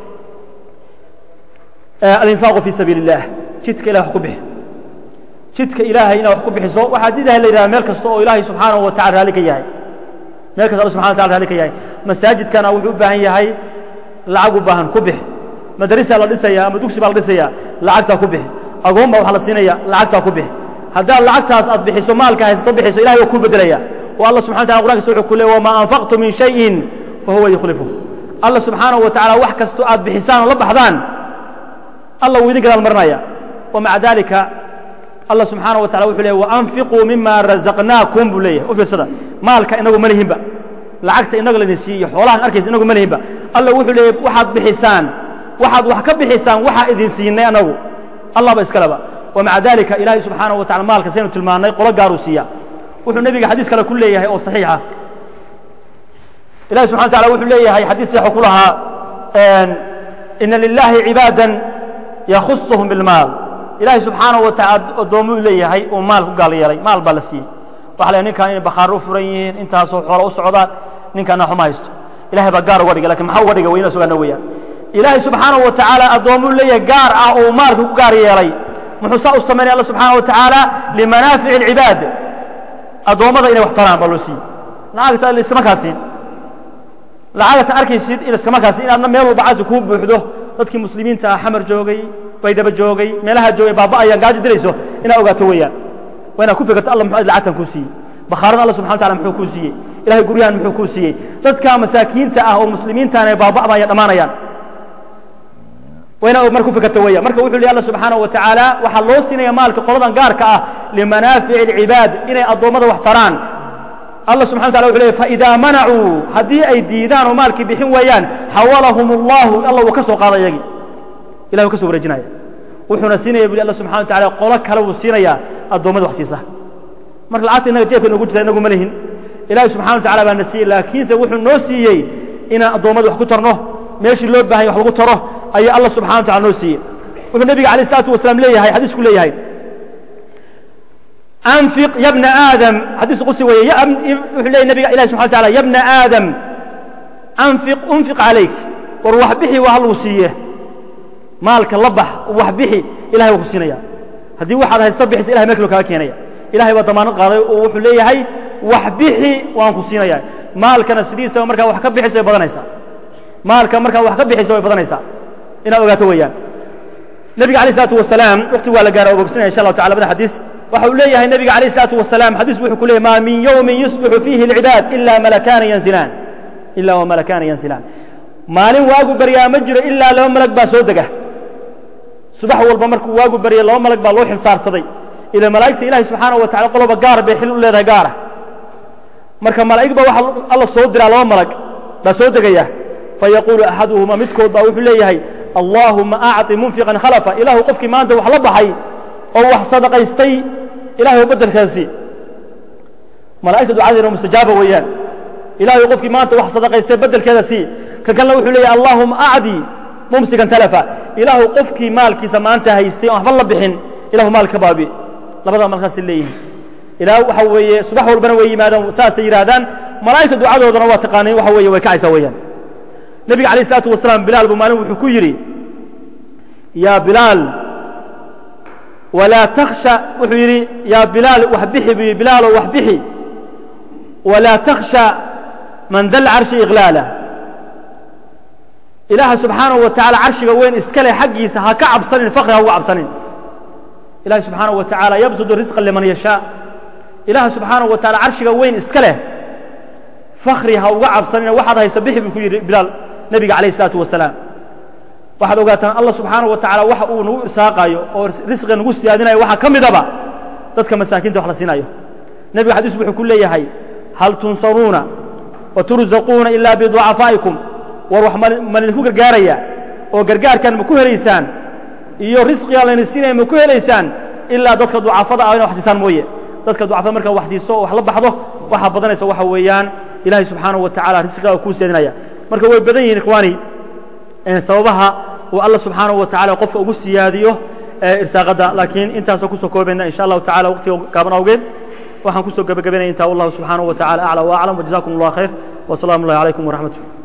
alinfaaqu fii sabiili اllah jidka ilahay wax ku bixi jidka ilaahay inaad wax ku bixiso waxaa jidaha la yidhaha meel kasta oo ilaahay subxaanahu wa tacala raalli ka yahay meel kasta alla subxana wa tacala raalli ka yahay masaajidkana wuxuu u baahan yahay lacag u baahan ku bixi madarisa la dhisaya ama dugsi baa la dhisaya lacagtaa ku bixi agoon baa wax la siinaya lacagtaa ku bixi haddaad lacagtaas aad bixiso maalka haysato bixiso ilahay waa kuu bedelaya oo alla subxana wa tacala qur'ankisa wuxuu ku leey wamaa anfaqtu min shayin fahuwa yukhlifu alla subxaanahu wa tacala wax kastoo aad bixisaan oo la baxdaan alla wuu idin gadaal marinaya wamaca dalika allah subxaanaه wa tacala wuxuu leeyay waanfiquu mima razaqnaakum buu leeyahay u fiirsada maalka inagu ma lihinba lacagta inaga laydin siiyo xoolahan arkaysa inagu ma lihinba alla wuxuu leeyay waxaad bixisaan waxaad wax ka bixisaan waxaa idin siinay anagu allah ba iskaleba wamaca dalika ilaahay subxaanaه wa tacala maalka saynu tilmaannay qolo gaaruu siiya wuxuu nebiga xadiis kale ku leeyahay oo saxiixa ilahi subxana wa tacala wuxuu leeyahay xadiis saxu ku lahaa ina lilahi cibaada yakhusahum bilmaal ilaahay subxaanahu wa tacala addoommuu leeyahay uu maal ku gaal yeelay maal baa la siiyey waxa la ninkan inay bakhaaro u furan yihiin intaasoo xoolo u socdaan ninkanna xuma haysto ilahay baa gaar uga dhigay lakin maxaa uga dhigay waa inaa sugaana weeyaan ilaahay subxaanahu wa tacaala addoommuu leeyahay gaar ah oo uu maalka ku gaar yeelay muxuu saa u samaynaya alla subxaana wa tacaala limanaafici alcibaad addoommada inay wax taraan baa loo siiyey lacagta iskama kaasiin lacagata arkaysid in iskama kaasiin inaadna meel walba cagta kuu buuxdo dadkii muslimiinta ah xamar joogay baydhaba joogay meelaha joogay baaba ayaan gaajo dilayso inaad ogaato weeyaan waa inaad ku fikirto alla muxuu lacagtan kuu siiyey bakhaarada alla subxana wa tacala muxuu kuu siiyey ilahay guryahan muxuu kuu siiyey dadka masaakiinta ah oo muslimiintaana ay baaba'bayaan dhammaanayaan waa inaad mar ku fikirto weeyaan marka wuxuu lehy alla subxaanahu wa tacaala waxaa loo siinaya maalka qoladan gaarka ah limanaafici alcibaad inay addoommada wax taraan allah subxana wa tala wuxu leey faidaa manacuu haddii ay diidaan oo maalkii bixin waayaan xawalahum allahu alla uu ka soo qaada iyagii ilahi uu ka soo wareejinaya wuxuuna siinaya buli alla subxana wa tacala qolo kale buu siinayaa addoommada wax siisa marka lacagta innaga jeebka noogu jirta inagu ma lihin ilahi subxana wa tacala baa na siiyey laakiinse wuxuu noo siiyey inaan addoommada wax ku tarno meeshii loo bahanya wax lagu taro ayaa allah subxana wa tacala noo siiyey wuxuu nebiga alayh isalaatu wasalaam leeyahay xadiisku leeyahay anfiq ya bna aadam xadiis qudsi weeye wuxuu leeyahy nabiga ilahi subxana wa tacala ya bna aadam anfiq unfiq calayk war wax bixi waa hal uu siiye maalka la bax wax bixi ilahay waa ku siinaya haddii waxaad haysta bixisa ilahay meel kalo kaga keenaya ilahay baa damaanad qaaday oo wuxuu leeyahay wax bixi waan ku siinaya maalkana sidiisaba markaa wax ka bixisa way badanaysaa maalka markaa wax ka bixisa way badanaysaa inaad ogaato weeyaan nebiga alayh isalaatu wasalaam waqti waa la gaara ogobsanaya insha allahu tacala labada xadiis waxa uu leeyahay nebiga alayh isalaatu wasalaam xadiis wuxuu ku leeyahy maa min yowmin yusbixu fiihi alcibaad ila malakaana yanzilaan ila wa malakaana yanzilaan maalin waagu baryaa ma jiro ilaa laba malag baa soo dega subax walba markuu waagu barya laba malag baa loo xilsaarsaday ila malaa'igta ilahi subxaanahu wa tacala qoloba gaar bay xil u leedahay gaara marka malaa'ig baa waxa alla soo diraa laba malag baa soo degaya fayaquulu axaduhuma midkood baa wuxuu leeyahay allaahuma acطi munfiqan khalafa ilaahu qofkii maanta wax la baxay oo wax sadaqaystay ilahay beddelkaasi malaa'igta ducadeena mustajaaba weeyaan ilahay qofkii maanta wax sadaqaystay beddelkeeda sii kan kalena wuxuu leeyahay allahuma acdi mumsikan talafa ilaahu qofkii maalkiisa maanta haystay oon waxba la bixin ilahu maal ka baabi labada markaasay leeyihiin ilaa waxa weeye subax walbana way yimaadaan saasay yidhaahdaan malaa'igta ducadoodana waa taqaaniin waxa weeye way kacaysaa weeyaan nebiga alayh isalaatu wasalaam bilaal buu maalin wuxuu ku yidhi yaa bilaal walaa takhsha wuxuu yidhi yaa bilaal wax bixi buu yidhi bilaalow wax bixi walaa takhsha man dal carshi iqlaala ilaaha subxaanahu wa tacala carshiga weyn iska leh xaggiisa ha ka cabsanin fakri ha uga cabsanin ilahi subxaanahu wa tacaala yabsudu risqa liman yashaa ilaaha subxaanahu wa tacala carshiga weyn iska leh fakri ha uga cabsanina waxaad haysa bixi buu ku yidhi bilaal nebiga calayh isalaatu wasalaam waxaad ogaataan allah subxaanahu wa tacala waxa uu nagu irsaaqaayo oo risqiga nagu siyaadinayo waxaa ka midaba dadka masaakiinta wax la siinayo nebiga xadiis wuxuu ku leeyahay hal tunsaruuna wa turzaquuna ilaa biducafaa'ikum war wax ma laydinku gargaaraya oo gargaarkan ma ku helaysaan iyo risqigaan layna siinaya ma ku helaysaan ilaa dadka ducafada ah ina wax siisaan mooye dadka ducafada markaa wax siiso oo wax la baxdo waxaa badanaysa waxa weeyaan ilahay subxaanahu wa tacala risqigaa kuu siyaadinaya marka way badan yihiin ikhwaani sababaha uu alla subxaanahu wa tacala qofka ugu siyaadiyo irsaaqadda laakiin intaasoo kusoo koobayna insha allahu tacala waqtiga gaaban awgeed waxaan kusoo gebagabaynaya intaa wallahu subxaanahu wa tacala aclى wa aclam wjazakum allah khayr wsalaamu اllahi calaykum waraxmatullah